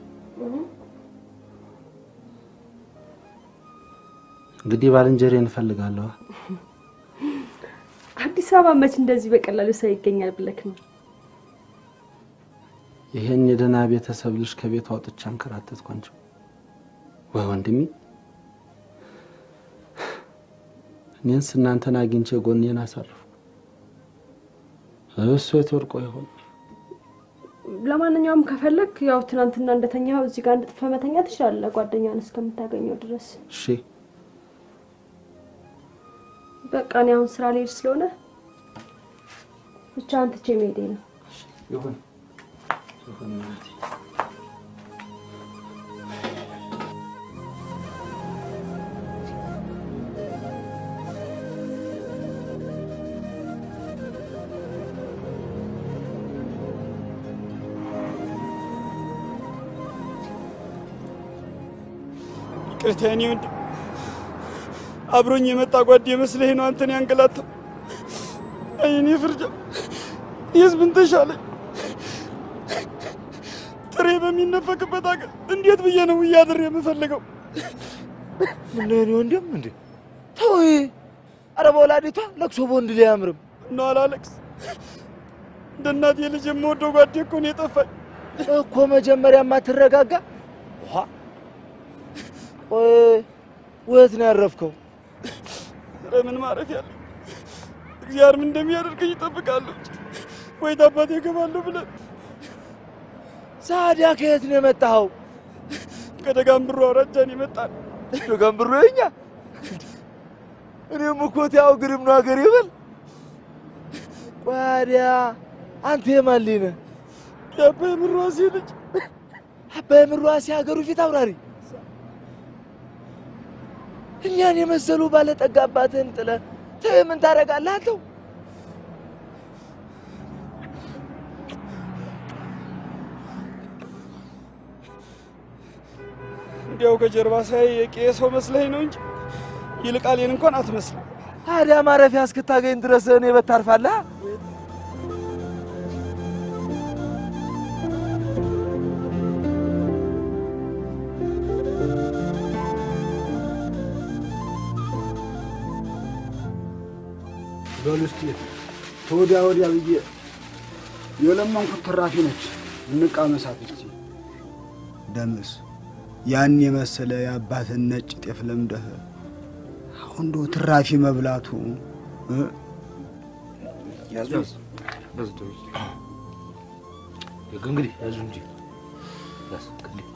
እንግዲህ ባልንጀሬን እፈልጋለሁ። አዲስ አበባ መች እንደዚህ በቀላሉ ሰው ይገኛል ብለክ ነው? ይሄን የደህና ቤተሰብ ልጅ ከቤት አውጥቼ አንከራተትኳቸው። ወይ ወንድሜ፣ እኔንስ እናንተን አግኝቼ ጎኔን አሳረፍኩ። እሱ የት ወድቆ ይሆን? ለማንኛውም ከፈለክ ያው ትናንትና እንደተኛው እዚህ ጋር እንድጥፈ መተኛ ትችላለህ፣ ጓደኛን እስከምታገኘው ድረስ። እሺ በቃ እኔ አሁን ስራ ልሄድ ስለሆነ ብቻህን ትቼ መሄዴ ነው። ይሁን ይሁን እናቴ። ይቅርታ የኔ ወንድም፣ አብሮኝ የመጣ ጓዴ መስለህ ነው አንተን ያንገላታው። አይ እኔ ፍርጃ የህዝብን ተሻለኝ። ጥሬ በሚነፈቅበት አገር እንዴት ብዬ ነው እያድር የምፈልገው? ምን ነው የኔ ወንድም እንዴ? ተው ይሄ። ኧረ በወላዲቷ ለቅሶ በወንድ ላይ አያምርም። ነው አላለቅስ። እንደ እናቴ ልጅ የምወደው ጓዴ እኮ ነው የጠፋኝ። እኮ መጀመሪያማ ትረጋጋ። ውሃ ቆይ ወት ነው ያረፍከው? ኧረ ምን ማረፍ ያለ እግዚአብሔር ምን እንደሚያደርገኝ እጠብቃለሁ። ወይ ታባቴ እገባለሁ ብለን ሳዲያ ከየት ነው የመጣኸው? ከደጋምብሮ አውራጃን የመጣን ደጋምብሮ የኛ እኔም እኮ ያው ግርም ነው ሀገር ይበል። ቋዲያ አንተ የማን ልጅ ነህ? የአባይ ምሯሴ ልጅ። አባይ ምሯሴ ሀገሩ ፊት አውራሪ። እኛን የመሰሉ ባለጠጋ አባትህን ጥለህ ተው ምን ታደርጋለህ አንተው? እንዲያው ከጀርባ ሳይ የቄ ሰው መስለኝ ነው እንጂ ይልቃሌን እንኳን አትመስልም። ታዲያ ማረፊያ እስክታገኝ ድረስ እኔ በታርፋለህ? በሉ እስኪ ተወዲያ ወዲያ ብዬ የለመንኩት ትራፊ ነች። እንቃመሳት እስኪ። ደምስ ያን የመሰለ የአባትን ነጭ ጤፍ ለምደህ አሁን እንደው ትራፊ መብላቱ እ? ያዙ እንግዲህ ያዙ እንጂ ያዝ እንግዲህ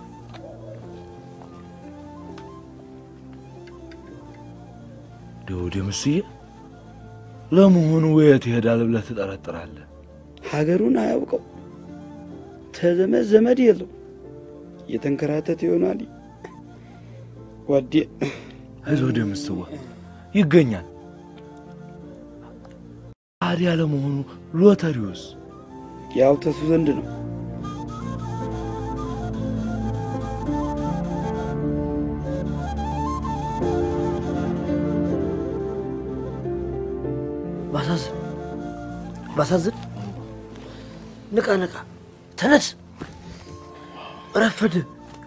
ደውዴ ምስዬ ለመሆኑ የት ይሄዳል ብለህ ትጠረጥራለህ? ሀገሩን አያውቀው፣ ተዘመድ ዘመድ የለው። የተንከራተተ ይሆናል። ጓዴ አይዞህ ደምስዋ ይገኛል። ታዲያ ለመሆኑ ሎተሪውስ ያው ተሱ ዘንድ ነው። ባሳዝን ባሳዝን፣ ንቃ ንቃ፣ ተነስ፣ ረፈደ።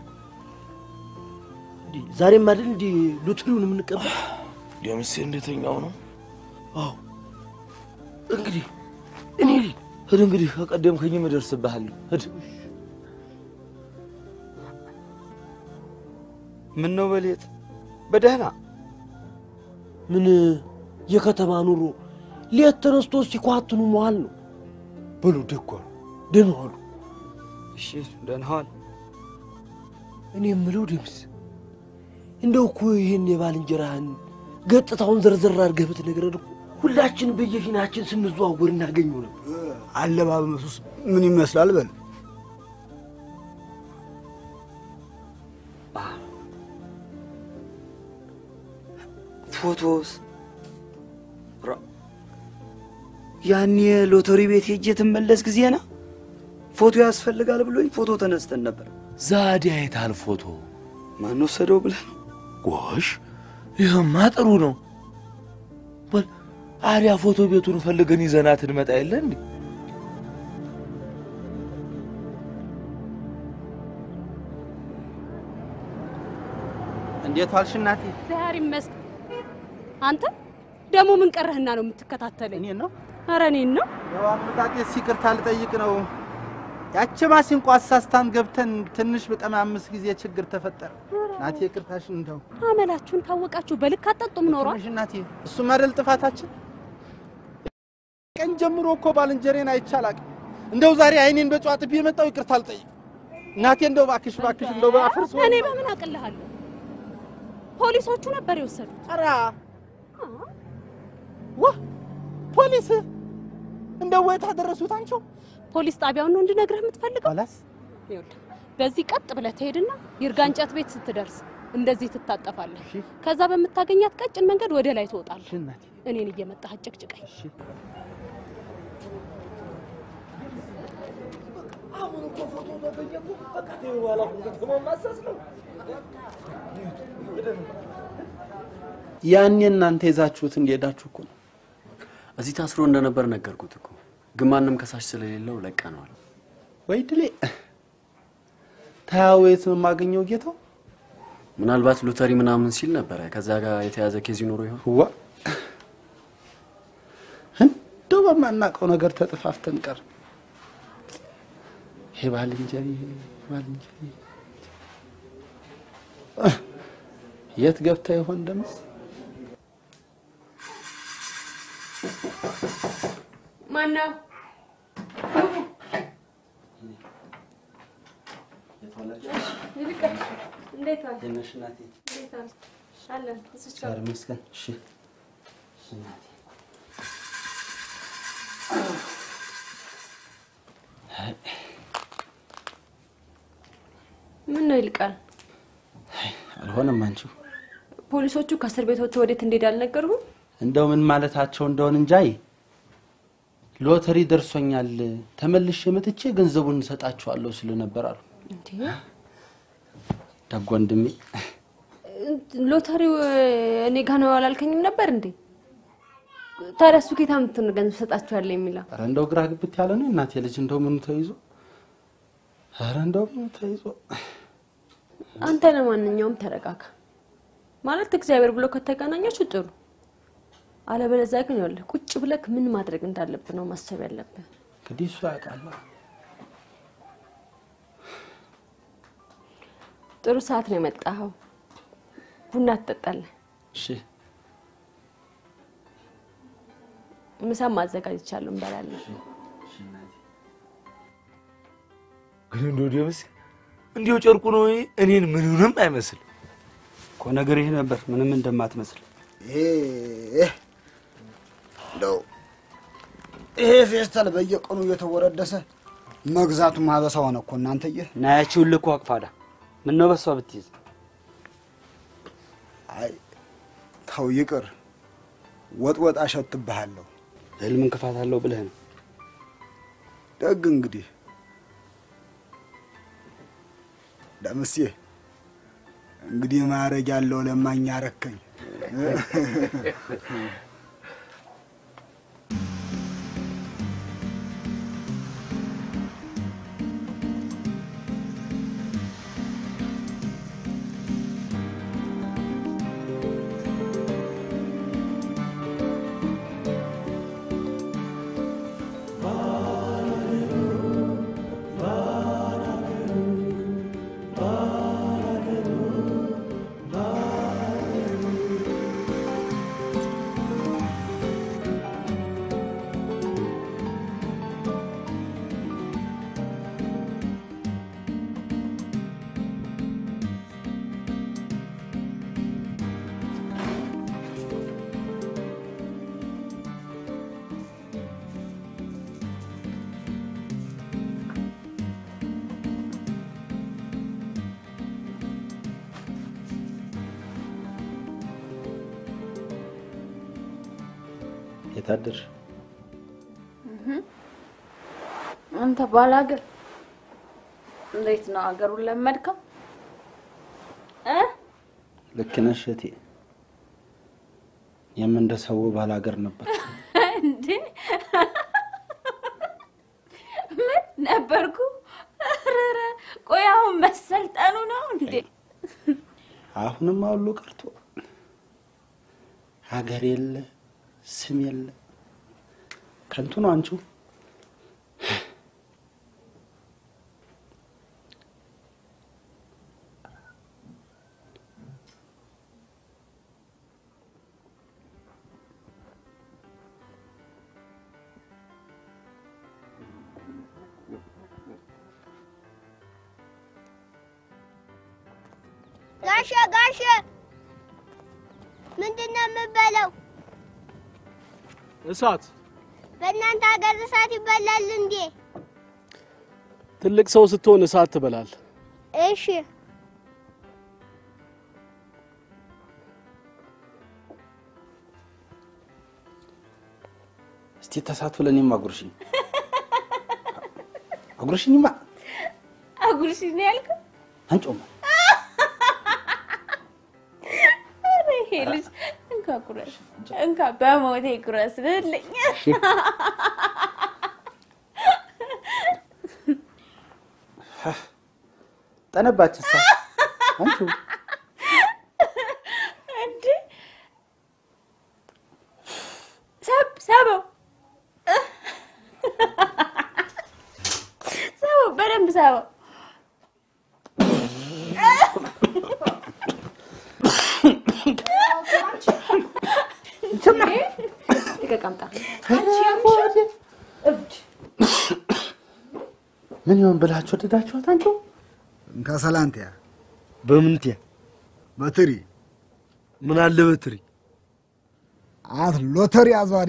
እንዲህ ዛሬም አይደል እንዲህ ሎተሪውን የምንቀበል? ደምሴ እንደተኛው ነው። አዎ እንግዲህ እኔ ሂድ እንግዲህ ከቀደምከኝም እደርስብሃለሁ። ሂድ ምን ነው በሌት በደህና ምን የከተማ ኑሮ ሌት ተነስቶ ሲኳትኑ መዋል ነው። በሉ ደጓ ደህና ዋሉ። እሺ ደህና ዋል። እኔ የምለው ደምስ እንደው እኮ ይህን የባልንጀራህን ገጽታውን ዘርዘር አድርገህ ብትነግረን እኮ ሁላችን በየፊናችን ስንዘዋወር እናገኘው ነበር። አለባበሱስ ምን ይመስላል? በል ፎቶስ ራ- ያኔ ሎተሪ ቤት ሄጄ ትመለስ ጊዜ ና ፎቶ ያስፈልጋል ብሎኝ ፎቶ ተነስተን ነበር። ዛዲያ የታል ፎቶ? ማን ወሰደው ብለህ ነው? ጎሽ ይህማ ጥሩ ነው። በል አዲያ ፎቶ ቤቱን ፈልገን ይዘናት እንመጣ የለ እንዴ? እንዴት ዋልሽ እናቴ? እግዚአብሔር ይመስገን። አንተ ደግሞ ምን ቀረህና ነው የምትከታተለኝ? እኔን ነው? ኧረ እኔን ነው። ያው አመጣጤስ ይቅርታ ልጠይቅ ነው። ያቺ ማሲንቆ አሳስታን ገብተን ትንሽ በቀማምስ ጊዜ ችግር ተፈጠረ። እናቴ ይቅርታሽን እንደው አመላችሁን ካወቃችሁ በልክ አጠጡም ኖሯል። ትንሽ እናቴ፣ እሱም አይደል ጥፋታችን። ቀን ጀምሮ እኮ ባልንጀሬን አይቻላቅ እንደው ዛሬ አይኔን በጨዋ ጥቤ የመጣው ይቅርታ ልጠይቅ እናቴ። እንደው እባክሽ እባክሽ እንደው በአፍርስ እኔ በምን አቅልሃለሁ? ፖሊሶቹ ነበር የወሰዱት። ኧረ ዋ ፖሊስ እንደው ወይ ታደረሱት አንቺው ፖሊስ ጣቢያውን ነው እንድነግርህ የምትፈልገው? ኋላስ ይኸውልህ በዚህ ቀጥ ብለህ ትሄድና ይርጋ እንጨት ቤት ስትደርስ እንደዚህ ትታጠፋለህ። ከዛ በምታገኛት ቀጭን መንገድ ወደ ላይ ትወጣለህ። እኔን እየመጣህ አጨቅጭቀኝ። አሁን እኮ ፎቶ ተገኘ እኮ በቃ ተይው በኋላ እኮ ከተማው ማሰስ ነው። ያኔ እናንተ ይዛችሁት እንደሄዳችሁ እኮ ነው። እዚህ ታስሮ እንደነበር ነገርኩት እኮ ግን ማንም ከሳሽ ስለሌለው ለቀነዋል። ወይ ድሌ ታያው የት ነው የማገኘው ጌታው? ምናልባት ሎተሪ ምናምን ሲል ነበረ። ከዛ ጋር የተያዘ ኬዝ ይኖሮ ይሆን? ዋ እንደው በማናውቀው ነገር ተጥፋፍተን ቀር ይሄ ባልንጀሪ ባልንጀሪ የት ገብታ ይሆን ደግሞ? ማነው? ይልቀቅ እንዴት ዋልክ? የነሽ እናቴ እንዴት ዋልክ? አለን እዚች ጋር እግዚአብሔር ይመስገን። እሺ እሺ እናቴ ምን ነው ይልቃል? አልሆነም። አንቺው ፖሊሶቹ ከእስር ቤት ወጥተው ወዴት እንደሄድ አልነገሩህም? እንደው ምን ማለታቸው እንደሆን እንጃይ ሎተሪ ደርሶኛል ተመልሼ መጥቼ ገንዘቡን እንሰጣችኋለሁ ስል ነበር አሉ። እንዴ ደግ ወንድሜ ሎተሪው እኔ ጋ ነው አላልከኝም ነበር እንዴ? ታዲያ እሱ ጌታ ምትን ገንዘብ ሰጣችኋለሁ የሚለው ኧረ እንደው ግራ ግብት ያለ ነው እናቴ ልጅ እንደው ምኑ ተይዞ ኧረ እንደው ምኑ ተይዞ አንተ ለማንኛውም ተረጋጋ። ማለት እግዚአብሔር ብሎ ከተገናኛችሁ ጥሩ፣ አለበለዚያ ግን ይኸውልህ ቁጭ ብለህ ምን ማድረግ እንዳለብህ ነው ማሰብ ያለብህ። እንግዲህ እሱ ያውቃል። ጥሩ ሰዓት ነው የመጣኸው። ቡና ትጠጣለህ። እሺ ምሳም ማዘጋጅቻለሁ፣ እንበላለን። ግን እንደው ደምስ እንዲሁ ጨርቁ ነው እኔን ምንንም አይመስል እኮ ነገር ይሄ ነበር ምንም እንደማትመስል እንደው ይሄ ፌስታል በየቀኑ እየተወረደሰ መግዛቱ ማበሳ ሆነ እኮ እናንተዬ። ናያችሁን ልኮ አቅፋዳ ምን ነው በሷ ብትይዝ? አይ ተው ይቅር። ወጥ ወጥ አሸትብሃለሁ። ህልም እንቅፋት አለው ብለህ ነው? ደግ እንግዲህ ደምሴ እንግዲህ ማረግ ያለው ለማኝ አረከኝ። የታደርሽ አንተ ባላገር እንዴት ነው ሀገሩን ለመድከው እ ልክ ነሽ እቴ። እኔም እንደ ሰው ባላገር ነበር። እንዴ ምን ነበርኩ? ኧረ ቆይ አሁን መሰልጠኑ ነው እንዴ? አሁንም ሁሉ ቀርቶ ሀገር የለ ስም የለ ከንቱ ነው አንቺው። ጋሼ ጋሼ ምንድን ነው የምበለው? እሳት በእናንተ ሀገር እሳት ይበላል እንዴ? ትልቅ ሰው ስትሆን እሳት ትበላል። እሺ እስቲ ተሳትፎ ለእኔም አጉርሽኝ አጉርሽኝማ አጉርሽ ነው ያልከው? አንጮማ ኧረ ይሄ ልጅ እንካ ጉረስ፣ እንካ በሞቴ ጉረስ ልልኝ። ጠነባችሳ አንቺው እንዴ ሰብ ሰበው ሰበው በደንብ ሰበው። ተቀምጣ ምን ይሆን ብላችሁ ወደዳችኋት? አንቺው እንካ ሰላንቲያ በምንትያ በትሪ ምን አለ በትሪ አት ሎተሪ አዟሪ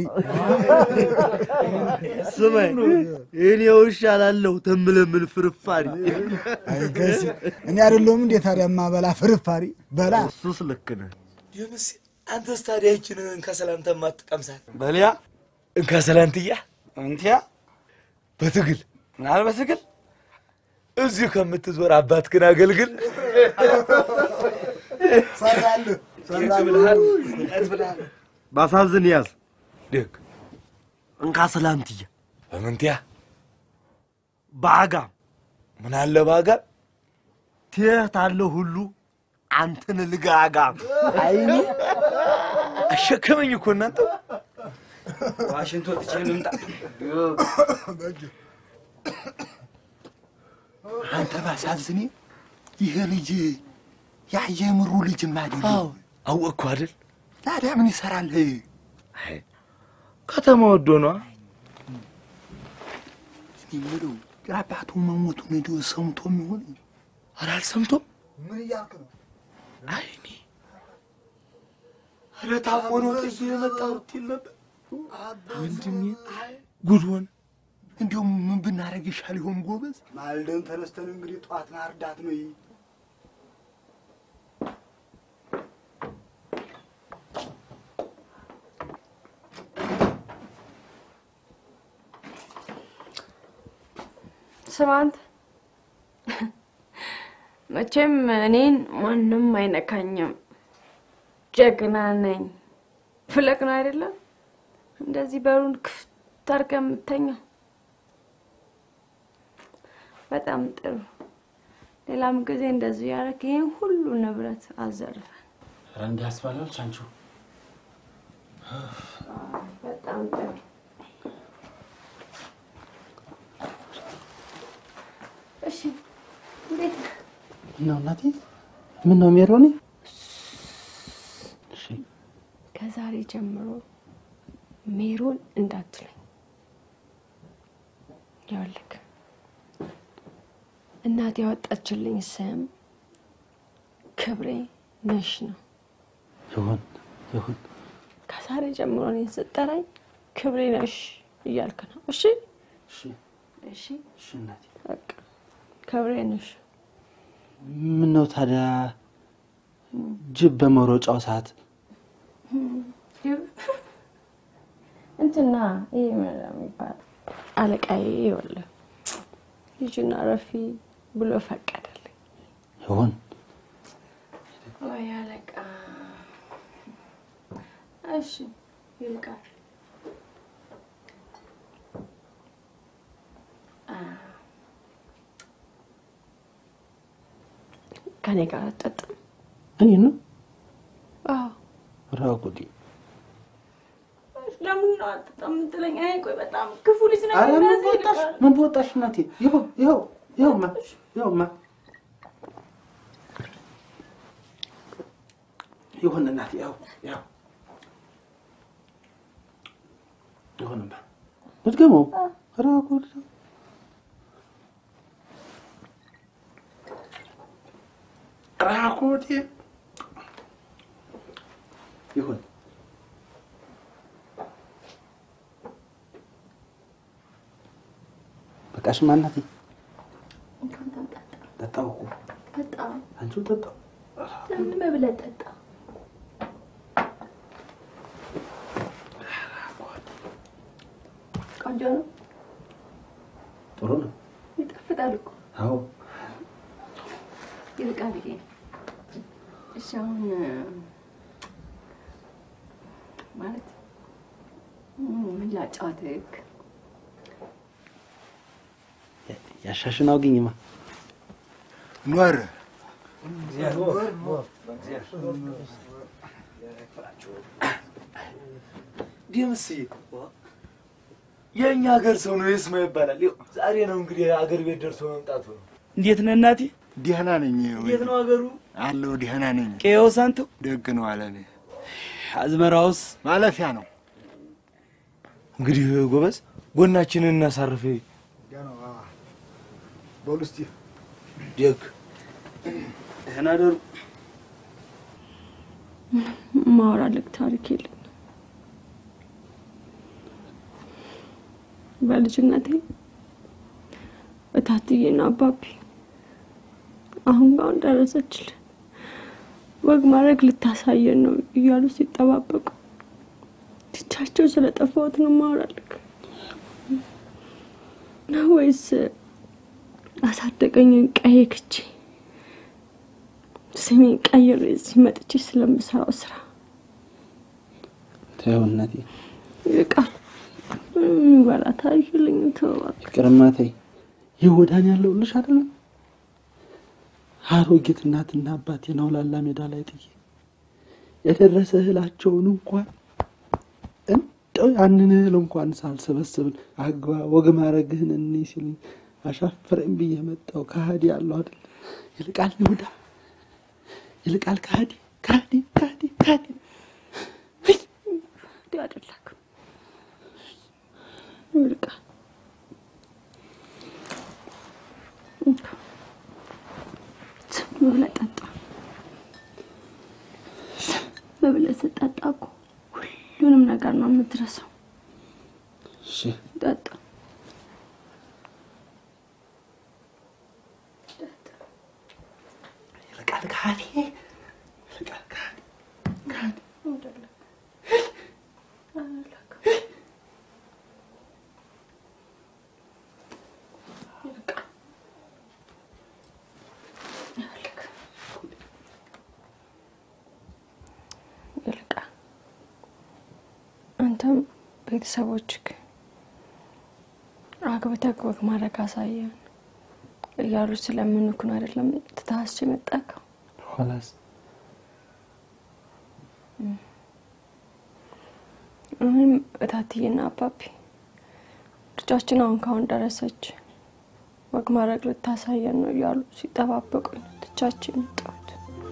ስማኝ፣ እኔ ውሻ ላለሁ ተምለምን ፍርፋሪ አይገሲ እኔ አይደለሁም እንዴ ታዲያ ማበላ ፍርፋሪ በላ እሱስ ልክ ነህ። ዮንስ አንተስ ታዲያ ይችን እንከሰላንተ ማትቀምሳት በሊያ እንከሰላንትያ እንቲያ በትግል ምናል በትግል እዚሁ ከምትዞር አባትህን አገልግል። ሰራልህ ብልሃል ብልሃል ባሳዝን ያዝ ደግ እንካ ሰላንትያ በምንትያ በአጋም ምን አለ ባጋም ትየት አለ ሁሉ አንተን ልጋጋም አይኔ አሸከመኝ እኮ እናንተ ዋሽንቶ ትቼ ልምጣ። አንተ ባሳዝኔ ይሄ ልጅ ያ የምሩ ልጅ ማደል አወቅኩ አይደል? ታዲያ ምን ይሰራል? ከተማ ወዶ ነዋ። እኔ የምለው የአባቱ መሞቱን እንዲሁ ሰምቶ የሚሆን ኧረ አልሰምቶም። ምን እያልክ ነው? አይኔ ኧረ ታሞ ነው ጥዬ የመጣሁት ይል ነበር ወንድሜ። ጉድ ሆነ። እንዲሁም ምን ብናደርግ ይሻል ይሆን ጎበዝ? ማልደን ተነስተን እንግዲህ ጠዋት ማርዳት ነው። ይህ ስማ አንተ መቼም እኔን ማንም አይነካኝም፣ ጀግና ነኝ ፍለቅ ነው አይደለም? እንደዚህ በሩን ክፍት አድርገህ የምተኛው በጣም ጥሩ። ሌላም ጊዜ እንደዚህ ያደረክ ይህን ሁሉ ንብረት አዘርፈን ኧረ እንዲህ ያስባላል አንቺ በጣም ጥሩ። እሺ እንዴት ነህ? ነው እናቴ። ምን ነው ሜሮኒ? እሺ ከዛሬ ጀምሮ ሜሮን እንዳትለኝ። ይኸውልህ እናቴ ያወጣችልኝ ስም ክብሬ ነሽ ነው። ይሁን ይሁን። ከዛሬ ጀምሮ እኔን ስጠራኝ ክብሬ ነሽ እያልክ ነው። እሺ እሺ እሺ እሺ እናቴ። በቃ ክብሬ ነሽ። ምን ነው ታዲያ ጅብ በመሮጫው ሰዓት እንትና ይሄ ምን የሚባል አለቃዬ ይኸውልህ ልጅና ረፊ ብሎ ፈቀደልኝ። ይሁን ወይ አለቃ። እሺ ይልቃል። አ፣ ከኔ ጋር አትጠጣም? እኔ ነው አዎ። ራጉዲ ለምን ነው አትጠጣም የምትለኝ? እኔ ቆይ በጣም ክፉ ልጅ ነኝ። ኧረ ምን እንደዚህ በወጣሽ ይልቃል። ምን በወጣሽ እናቴ። ይኸው ይኸው ይኸውማ ይኸውማ ይሁን እናቴ። ይኸው ይኸው ይሁንማ። ልድገመው። ኧረ ጉድ ራቁቴ ይሁን በቃሽማ እናቴ። ጠጣው እኮ ጠጣ። አንቺው ጠጣው። ለምን ብለህ ጠጣ? ቆንጆ ነው፣ ጥሩ ነው። ይጣፍጣል እኮ አዎ ይልቃል። ይሄ እሺ፣ አሁን ማለት ምን ላጫወትህ? ያሻሽን አውግኝማ ኖር ደምስዬ የእኛ ሀገር ሰው ነው የስማ ይባላል። ይኸው ዛሬ ነው እንግዲህ አገር ቤት ደርሶ መምጣቱ ነው። እንዴት ነህ እናቴ? ደህና ነኝ። እንዴት ነው ሀገሩ? አለው ደህና ነኝ። ቄው ሳንቱ ደግ ነው አለኔ። አዝመራውስ ማለፊያ ነው። እንግዲህ ጎበዝ ጎናችንን እናሳርፍ። በሉ እስቲ ደግ ደህና ደሩ። ማወራልክ ታሪክ የለም። በልጅነቴ እታትዬና አባቢ አሁን ጋር ደረሰችልን ወግ ማድረግ ልታሳየን ነው እያሉ ሲጠባበቁ ትቻቸው ስለጠፋሁት ነው ማወራልክ ነው ወይስ አሳደገኝን ቀዬ ክቼ ስሜን ቀይሬ እዚህ መጥቼ ስለምሰራው ስራ ተይው እናቴ፣ ይቃል የሚበላ ታሪክ የለኝም። ተው እባክህ። ይቅርማ ተይ። ይህ ወዳን ያለውልሽ አይደለም አሮጊት እናትና አባቴን አውላላ ሜዳ ላይ ጥዬ የደረሰ እህላቸውን እንኳን እንደው ያንን እህል እንኳን ሳልሰበስብን አግባ ወግ ማድረግህን እኔ ሲሉኝ አሻፈረኝ ብዬ መጣሁ። ከሃዲ ያለው አይደል ይልቃል ይሁዳ ይልቃል ከሃዲ ከሃዲ ከሃዲ ከሃዲ እንዲህ አይደለክም ይልቃል። ዝም ብለህ ጠጣ። ዝም ብለህ ስትጠጣ እኮ ሁሉንም ነገር ነው የምትረሳው። እሺ ጠጣ። ይልቃል ከሃዲ ይልቃል ከሃዲ ከሃዲ ይልቃል አንተም ቤተሰቦችህ አግብተህ ወግ ማድረግ አሳየን እያሉ ስለምንኩን አይደለም ትታስች የመጣከው ኋላስ እኔም እታትዬና አባቢ ልጃችን አሁን ካሁን ደረሰች ወግ ማድረግ ልታሳየን ነው እያሉ ሲጠባበቁኝ ትቻችን የመጣሁት።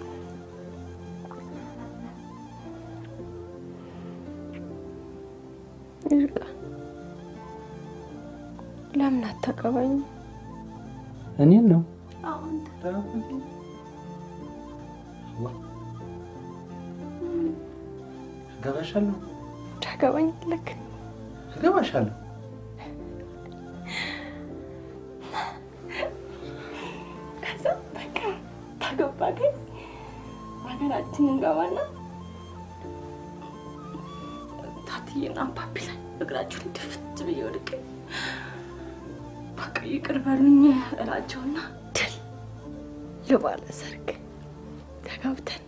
ይርቃል። ለምን አታገባኝም? እኔን ነው አሁን እገባሻለሁ ታገባኝ ልክ እገባሻለሁ ከዛ በቃ ታገባ ግን ሀገራችን እንገባና ታትዬና አባቢ ላይ እግራቸውን ድፍት ብዬ ወድቄ በቃ ይቅር በሉኝ እላቸውና ድል ልባለ ሰርግ ተጋብተን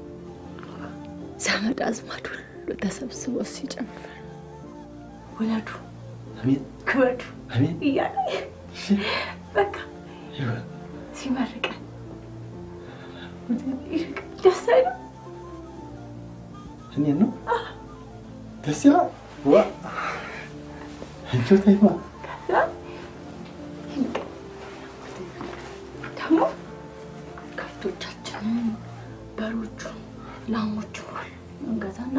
ዘመድ አዝማድ ሁሉ ተሰብስቦ ሲጨፍር ውለዱ አሜን ክበዱ አሜን እያለ በቃ ሲመርቀን ይርቃል። ደስ አይልም? እኔን ነው ደስ ይላል ዋ አንቺ ተይማ ከዛ ይርቃል። ደግሞ ከብቶቻችንን በሮቹ ላሞቹ እንገዛና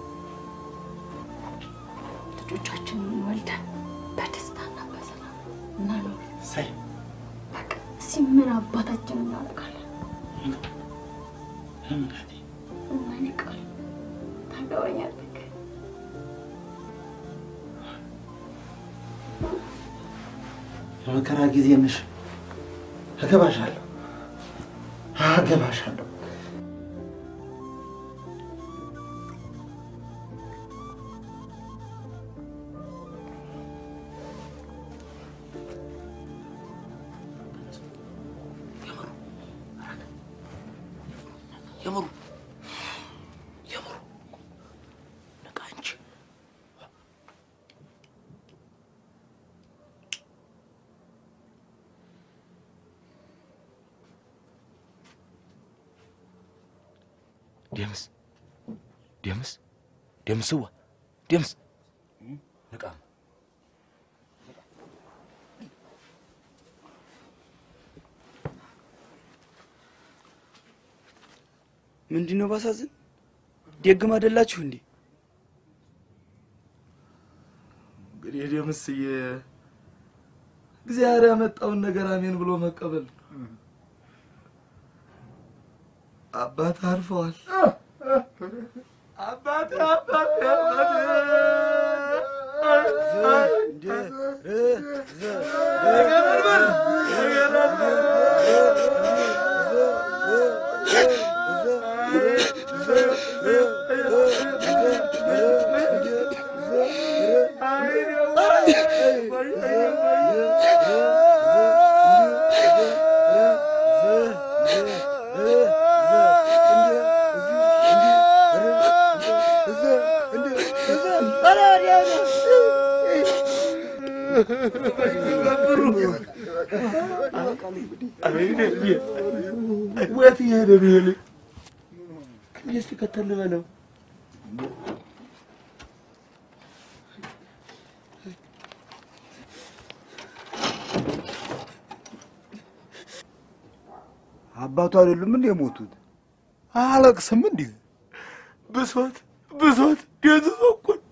ልጆቻችንን ወልደን በደስታና በሰላም እናኖር። ሳይ በቃ እስኪ ምን አባታችን እናደርጋለን? እና ይርቃል። ታገባኛለህ? የመከራ ጊዜ ነሽ እገባሻለሁ እገባሻለሁ የምሩ የምሩ ነቃ እንጂ ደምስ ደምስ ደምስዋ ደምስ ንቃ ምንድን ነው ባሳዝን? ደግም አይደላችሁ እንዴ? እንግዲህ ደምስዬ እግዚአብሔር ያመጣውን ነገር አሜን ብሎ መቀበል ነው። አባት አርፈዋል። አባቴ አባቴ ወት እየሄደ ነው ይሄ ልጅ? እስኪ ከተል በለው አባቱ አይደሉም እንዴ የሞቱት? አለቅስም እንዴ? ብሶት ብሶት ደንዝዞ እኮ ነው።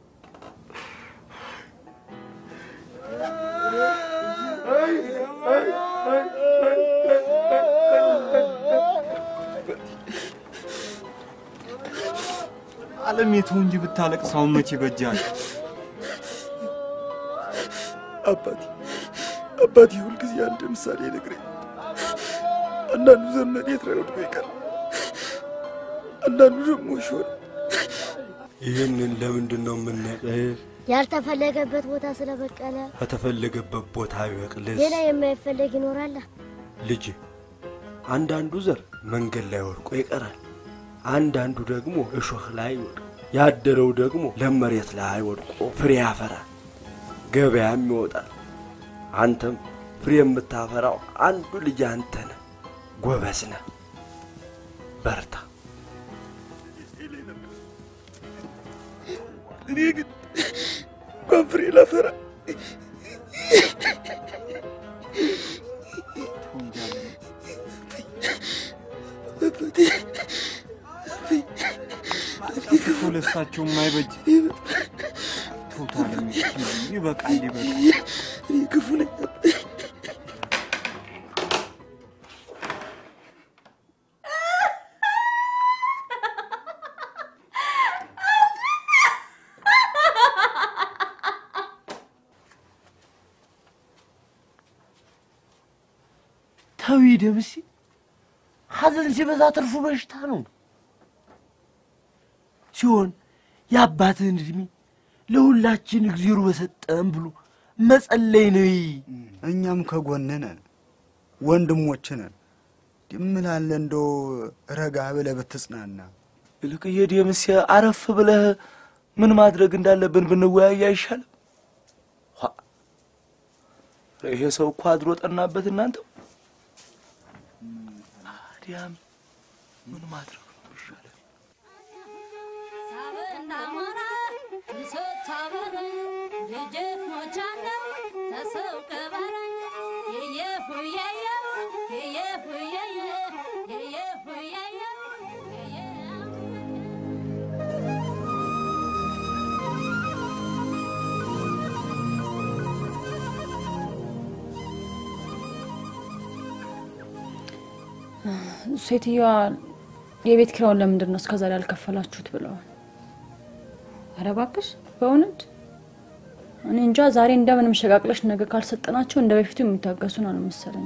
ዓለም የቱ እንጂ ብታለቅስ አሁን መቼ በጃል? አባቴ አባቴ ሁልጊዜ አንድ ምሳሌ ይነግረኝ። አንዳንዱ ዘመን የት ላይ ወድቆ ይቀራል፣ አንዳንዱ ደግሞ ይሾል። ይህንን ለምንድን ነው የምናቀህ? ያልተፈለገበት ቦታ ስለበቀለ ከተፈለገበት ቦታ ቢበቅልስ? ሌላ የማይፈለግ ይኖራል። ልጅ አንዳንዱ ዘር መንገድ ላይ ወድቆ ይቀራል፣ አንዳንዱ ደግሞ እሾህ ላይ ይወድቃል። ያደረው ደግሞ ለመሬት ላይ ወድቆ ፍሬ ያፈራል፣ ገበያም ይወጣል። አንተም ፍሬ የምታፈራው አንዱ ልጅ አንተ ነህ። ጎበዝ ነህ፣ በርታ። እኔ ግን እንኳን ፍሬ ላፈራ ክፉ ለሳቸው የማይበጅ ቶታል ይበቃል፣ ይበቃል። እኔ ክፉ ነኝ። ተዊ ደምሴ፣ ሐዘን ሲበዛ ትርፉ በሽታ ነው ሲሆን የአባትህን እድሜ ለሁላችን እግዜሩ በሰጠን ብሎ መጸለይ ነው። እኛም ከጎንህ ነን፣ ወንድሞችህ ነን። ድምላለ እንደው ረጋ ብለህ ብትጽናና። ይልቅዬ ደምሴ አረፍ ብለህ ምን ማድረግ እንዳለብን ብንወያይ አይሻልም? ኋ! ይሄ ሰው እኮ አድሮ ጠናበት። እናንተው ታዲያም ምን ማድረግ ነው የሚሻለው? ሴትዮዋ የቤት ኪራውን ለምንድን ነው እስከዛሬ ያልከፈላችሁት ብለዋል። ኧረ እባክሽ በእውነት እኔ እንጃ። ዛሬ እንደምንም ሸቃቅለሽ ነገ ካልሰጠናቸው እንደ በፊቱ የሚታገሱን አልመሰለኝ።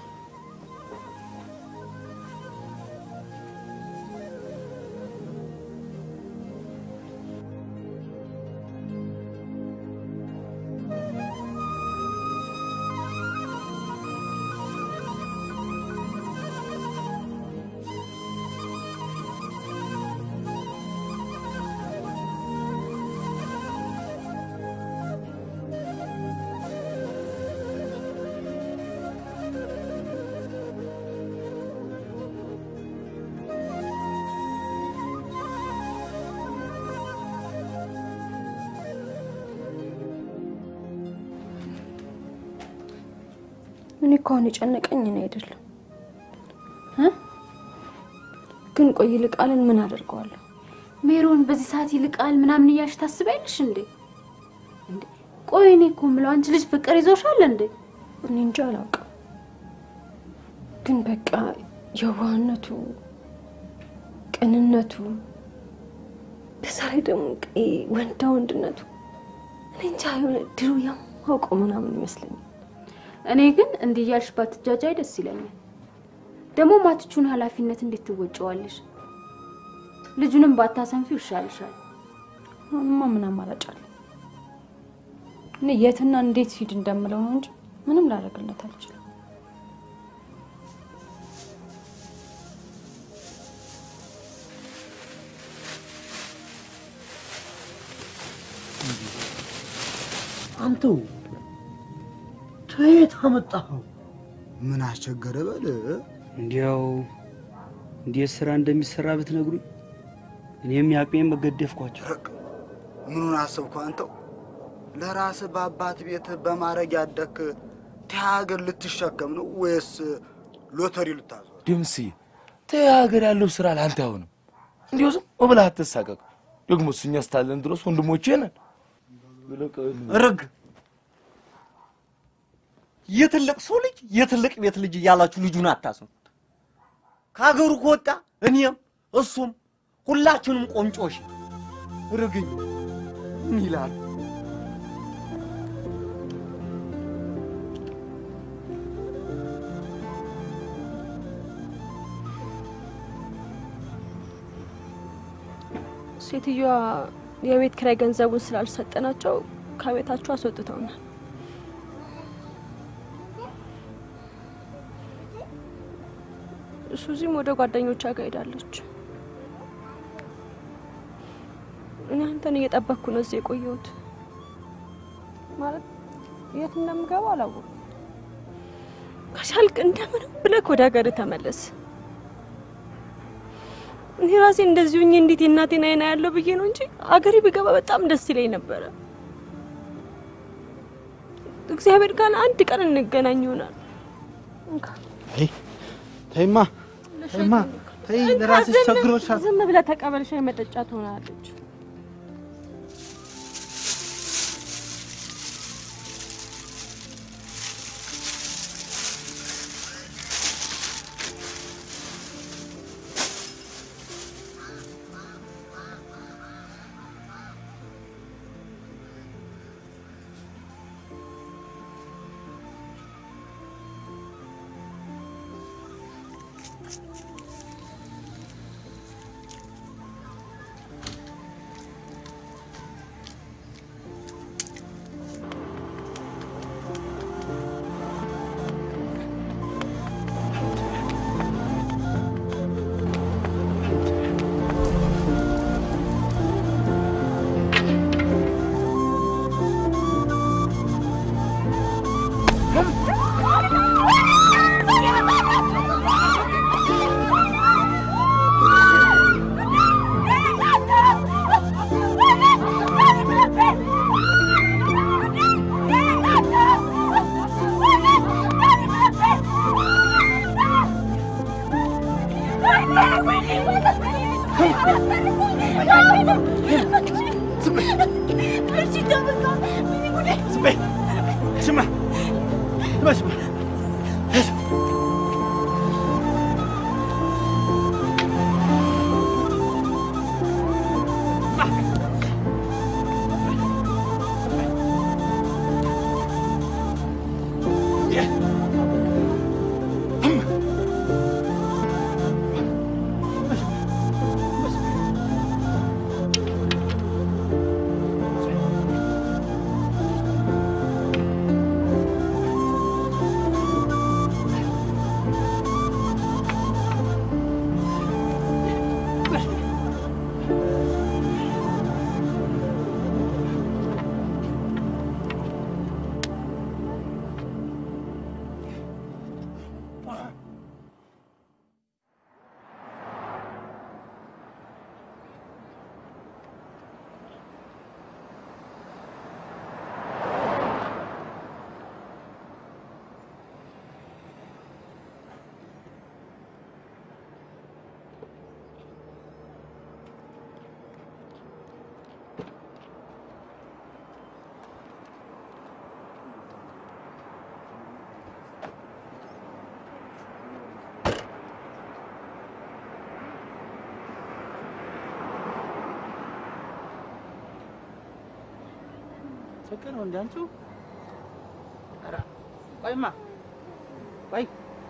እኔ እኮ አሁን የጨነቀኝ እኔ አይደለም እ ግን ቆይ ይልቃልን ምን አደርገዋለሁ? ሜሮን በዚህ ሰዓት ይልቃል ምናምን እያልሽ ታስቢያለሽ እንዴ? እንዴ ቆይ እኔ እኮ የምለው አንቺ ልጅ ፍቅር ይዞሻል እንዴ? እኔ እንጃ አላውቅም። ግን በቃ የዋህነቱ፣ ቅንነቱ፣ በዛ ላይ ደግሞ ቀይ ወንዳ ወንድነቱ እኔ እንጃ የሆነ ድሮ የማውቀው ምናምን ይመስለኛል። እኔ ግን እንዲህ እያልሽ ባትጃጃይ ደስ ይለኛል። ደግሞ ማትቹን ኃላፊነት እንዴት ትወጪዋለሽ? ልጁንም ባታሰንፊው ይሻልሻል። አሁንማ ምን አማራጭ አለ? እኔ የትና እንዴት ሂድ እንደምለው ነው እንጂ ምንም ላደርግለት አልችልም። አንተው ከየት አመጣኸው? ምን አስቸገረ በል። እንዲያው እንዴት ስራ እንደሚሰራ ብትነግሩኝ እኔም ያቅሜን በገደፍኳቸው። ምኑን አሰብኩ አንተው? ለራስህ በአባት ቤት በማረግ ያደክ ሀገር ልትሸከም ነው ወይስ ሎተሪ ልታዞር? ደምስዬ ተይ፣ ሀገር ያለው ስራ ለአንተ አይሆንም። እንዲሁ ዝም ብለህ አትሳቀቅ። ደግሞ እሱኛ እስካለን ድረስ ወንድሞቼ ነን። ርግ የትልቅ ሰው ልጅ የትልቅ ቤት ልጅ እያላችሁ ልጁን አታስኑት። ከሀገሩ ከወጣ እኔም እሱም ሁላችንም ቆንጮሽ ርግኝ ምን ይላል? ሴትዮዋ የቤት ኪራይ ገንዘቡን ስላልሰጠናቸው ከቤታቸው አስወጥተውናል። ሱዚም ወደ ጓደኞቿ ጋር ሄዳለች። አንተን እየጠበቅኩ ነው እዚህ የቆየሁት። ማለት የት እንደምገባ አላወኩም። ከቻልክ እንደምንም ብለህ ወደ ሀገር ተመለስ። እኔ ራሴ እንደዚህ ሆኜ እንዴት የእናቴን አይና ያለው ብዬ ነው እንጂ አገሬ ብገባ በጣም ደስ ይለኝ ነበረ። እግዚአብሔር ጋር አንድ ቀን እንገናኝ ይሆናል። እንካ አይ ተይማ ተይማ ተይ፣ ለራስሽ ዝም- ቸግሮሻል። ዝም ብለህ ተቀበል። ሻይ መጠጫ ትሆናለች። ስማ ስማ ስማ ችግር ነው እንደ አንቺው ኧረ ቆይማ ቆይ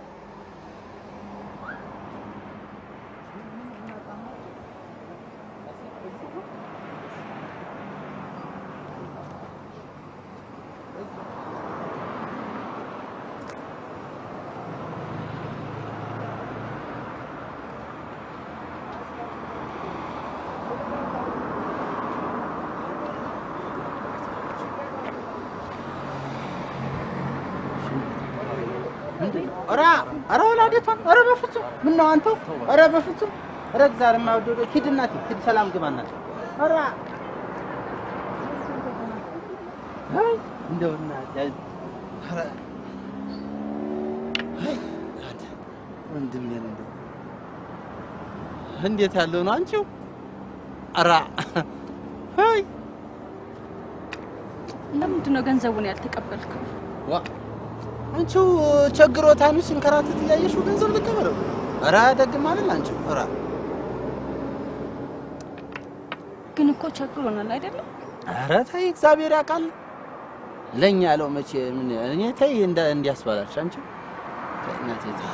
ኧረ ኧረ ወላዴቷ ኧረ በፍጹም ምነው አንተው ኧረ በፍጹም ኧረ እግዚአብሔር የማይወደው ሂድ እናቴ ሂድ ሰላም ግባ እናቴ ኧረ አይ እንደው እናቴ ኧረ አይ አንተ ወንድሜን እንደው እንዴት ያለው ነው አንቺው ኧረ አይ ለምንድን ነው ገንዘቡን ያልተቀበልከው? ዋ አንቺው ቸግሮታኑ ሲንከራተት እያየሽው ገንዘብ ልቀበለው? ኧረ ደግም አይደል አንቺው ኧረ ግን እኮ ቸግሮናል አይደለም? ኧረ ተይ እግዚአብሔር ያውቃል። ለኛ ያለው መቼ ምን እኔ ተይ እንደ እንዲያስባላሽ አንቺ ተይ እናቴ ተይ።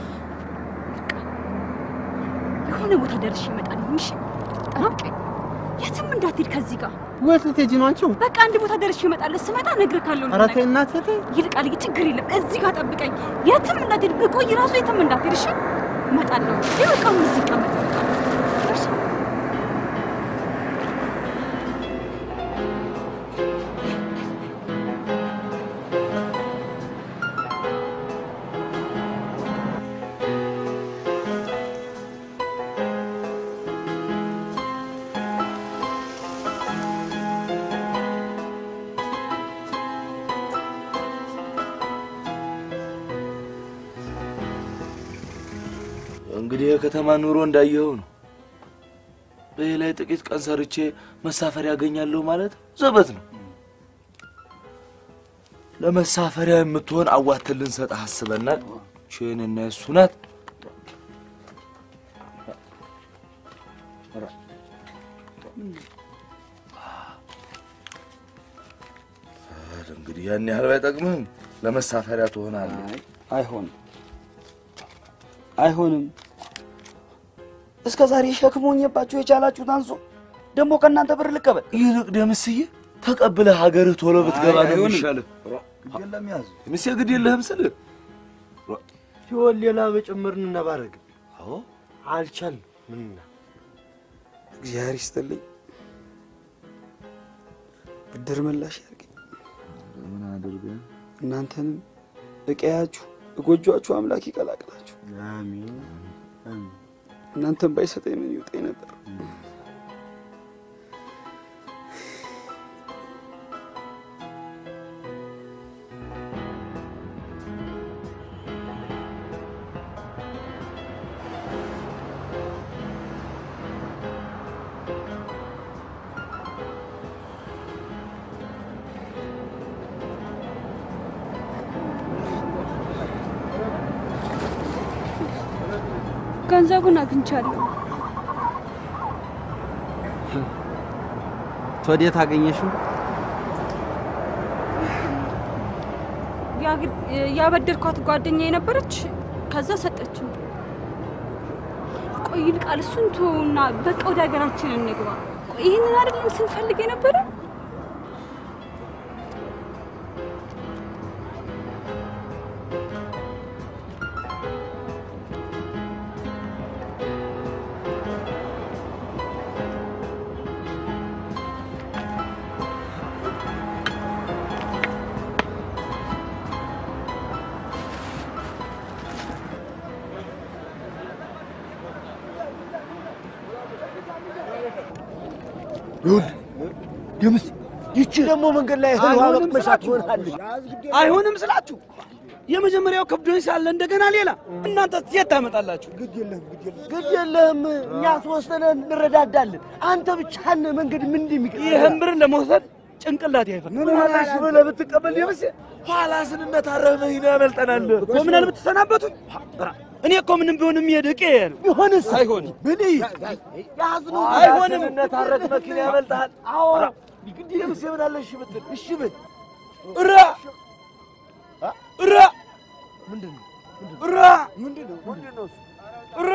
የሆነ ቦታ ደርሼ እመጣለሁ። እሺ ጠብቀኝ። የትም እንዳትሄድ ከዚህ ጋር ወት ልትሄጂ ነው አንቺው? በቃ አንድ ቦታ ደርሼ እመጣለሁ። ስመጣ እነግርሃለሁ። ኧረ ተይ እናቴ ተይ። ይልቃል፣ ችግር የለም። እዚህ ጋር ጠብቀኝ። የትም እንዳትሄድ፣ ብቆይ ራሱ የትም እንዳትሄድ። እሺ፣ እመጣለሁ። ይህ በቃ አሁን እዚህ ይቀመጥ። እሺ እንግዲህ የከተማ ኑሮ እንዳየኸው ነው። በዚህ ላይ ጥቂት ቀን ሰርቼ መሳፈሪያ ያገኛለሁ ማለት ዘበት ነው። ለመሳፈሪያ የምትሆን አዋተን ልንሰጥህ አስበናል። ችን እና የሱ ናት። እንግዲህ ያን ያህል ባይጠቅምህም ለመሳፈሪያ ትሆናለህ። አይሆንም፣ አይሆንም። እስከ ዛሬ ሸክም ሆኜባችሁ የቻላችሁት አንሶ ደግሞ ከእናንተ ብር ልቀበል። ይልቅ ደምስዬ ተቀብለህ ሀገርህ ቶሎ ብትገባ ነው አይሆንም። የሚሻልህ። የለም ያዙ ደምሴ ግድ የለህም ስልህ ሲሆን ሌላ በጭምር እንነባረግ። አዎ አልቻልንም። ምንና እግዚአብሔር ይስጥልኝ፣ ብድር መላሽ ያድርገኝ። ምን አድርገህ እናንተንም እቀያችሁ እጎጇችሁ አምላክ ይቀላቅላችሁ። አሜን አሜን። እናንተን ባይሰጠኝ ምን ይውጠኝ ነበር? ገንዘቡን አግኝቻለሁ። ወዴት አገኘሽው? ያግ- ያበደርኳት ጓደኛ የነበረች ከዛ ሰጠችኝ። ቆይ ይልቃል፣ እሱን ተውና በቃ ወደ ሀገራችን እንግባ። ቆይ ይህንን አይደለም ስንፈልግ የነበረ ይኸውልህ ደምስ ይቺ ደግሞ መንገድ ላይ እህል ውሃ አይሆንም መቅመሻ ስላችሁ ትሆናለች። አይሆንም ስላችሁ የመጀመሪያው ከብዶኝ ሳለ እንደገና ሌላ እናንተ የት ታመጣላችሁ? ግድ የለህም፣ እኛ ሶስት ነን እንረዳዳለን። አንተ ብቻህን መንገድ ምን እንደሚቀር ይህን ብር ለመውሰድ ጭንቅላት አይፈል ምን ሆነሽ ብለህ ብትቀበል ደምስ ኋላ ስንነታረህ መኪና ያመልጠናል እኮ ምን አለ ብትሰናበቱኝ። እኔ እኮ ምንም ቢሆን የሚሄድ እቄ ነው። ቢሆንስ አይሆንም ብል ያዝነው አይሆንም። ስንነታረክ መኪና ያመልጥሃል። አዎ ግድ ደምስ ምን አለ እሺ ብትል እሺ ብል እራ እራ ምንድን ነው እራ ምንድን ነው ምንድን ነው እራ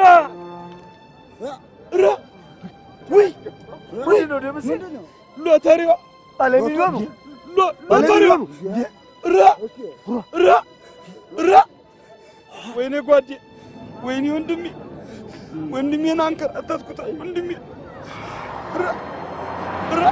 እራ ውይ ምንድን ነው ደምስ ሎተሪዋ ባለሚሊዮኑ ሎ- ሎተሪዋ እራ እራ እራ ወይኔ ጓዴ ወይኔ ወንድሜ ወንድሜን አንከራተትኩት ወንድሜ እራ እራ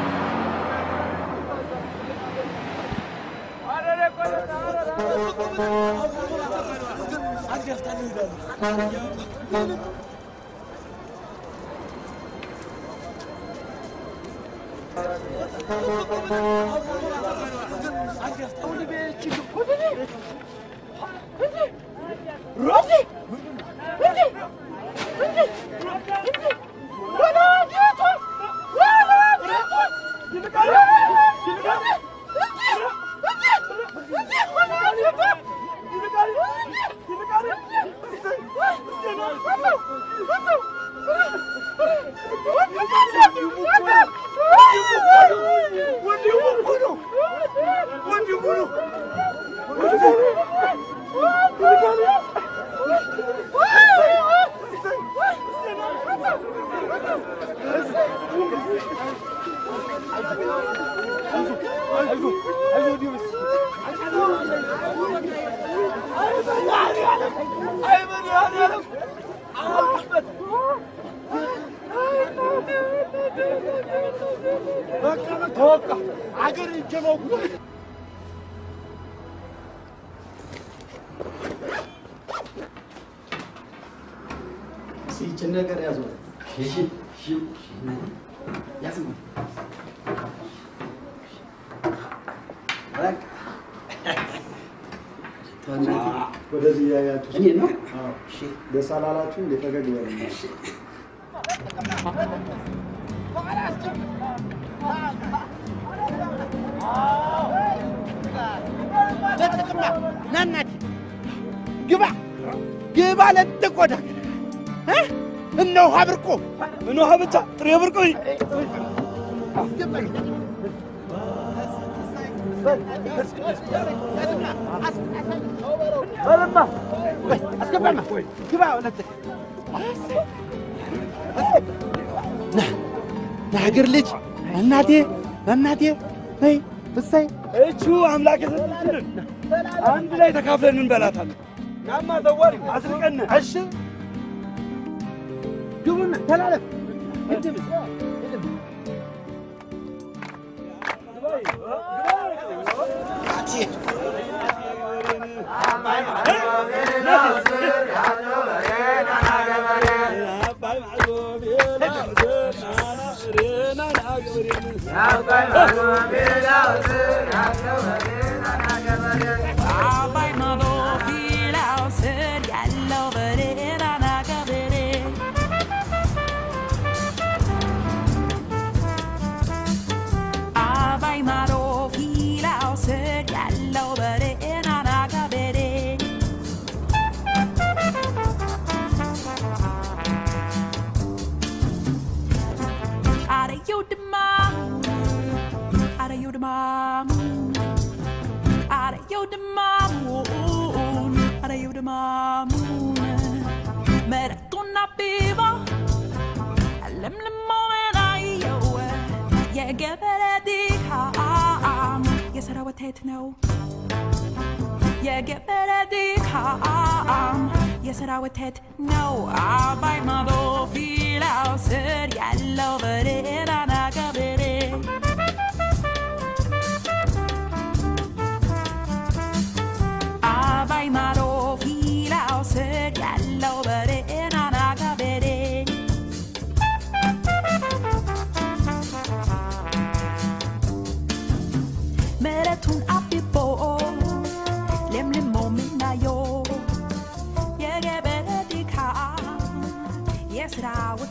ይልቃል በቃ አገር ይጀመው ይችን ነገር ያዙ። እሺ፣ እሺ፣ ያዙ። በቃ ወደዚህ እያያችሁ እኔ ነው? እሺ፣ ደስ አላላችሁ? እንደ ፈገግ በሉ። ለጥቅማ ና እናቴ ግባ ግባ ለጥቅ ወደ እ? እነ ውሃ ብርቁ ምን ውሃ ብቻ ጥሬ ብርቁ በልማ አስገባማ ግባ ለጥቅ ና ና ሀገር ልጅ እናቴ እናቴ ነይ እሰይ እቹ አምላክ የሰጠችንን አንድ ላይ ተካፍለን እንበላታለን። ናማ ዘዋሪ አስርቀን እሺ ግቡና ተላለፍ ግድም አባይ ማዶ ፊላው ስር ያለው በሬ ናና ገበሬ አባይ ማዶ ፊላው ስር ያለው በሬ ናና ገበሬ አረየው ድማ አረየው ድማ አረየው ድማሙን አረየው ድማሙን መረጡና ቢባ ለምልሞን አየው የገበሬ ድካም የሥራ ውጤት ነው የገበሬ ድካም የሥራ ውጤት ነው አባይ ማዶ ፊላው ስር ያለው በሬ ናና ገበሬ አባይ ማዶ ፊላው ስር ያለው በሬ ናና ገበሬ መሬቱን አብቦ ለምልሞ ምናየው የገበሬ ድካም የሥራ ውጤት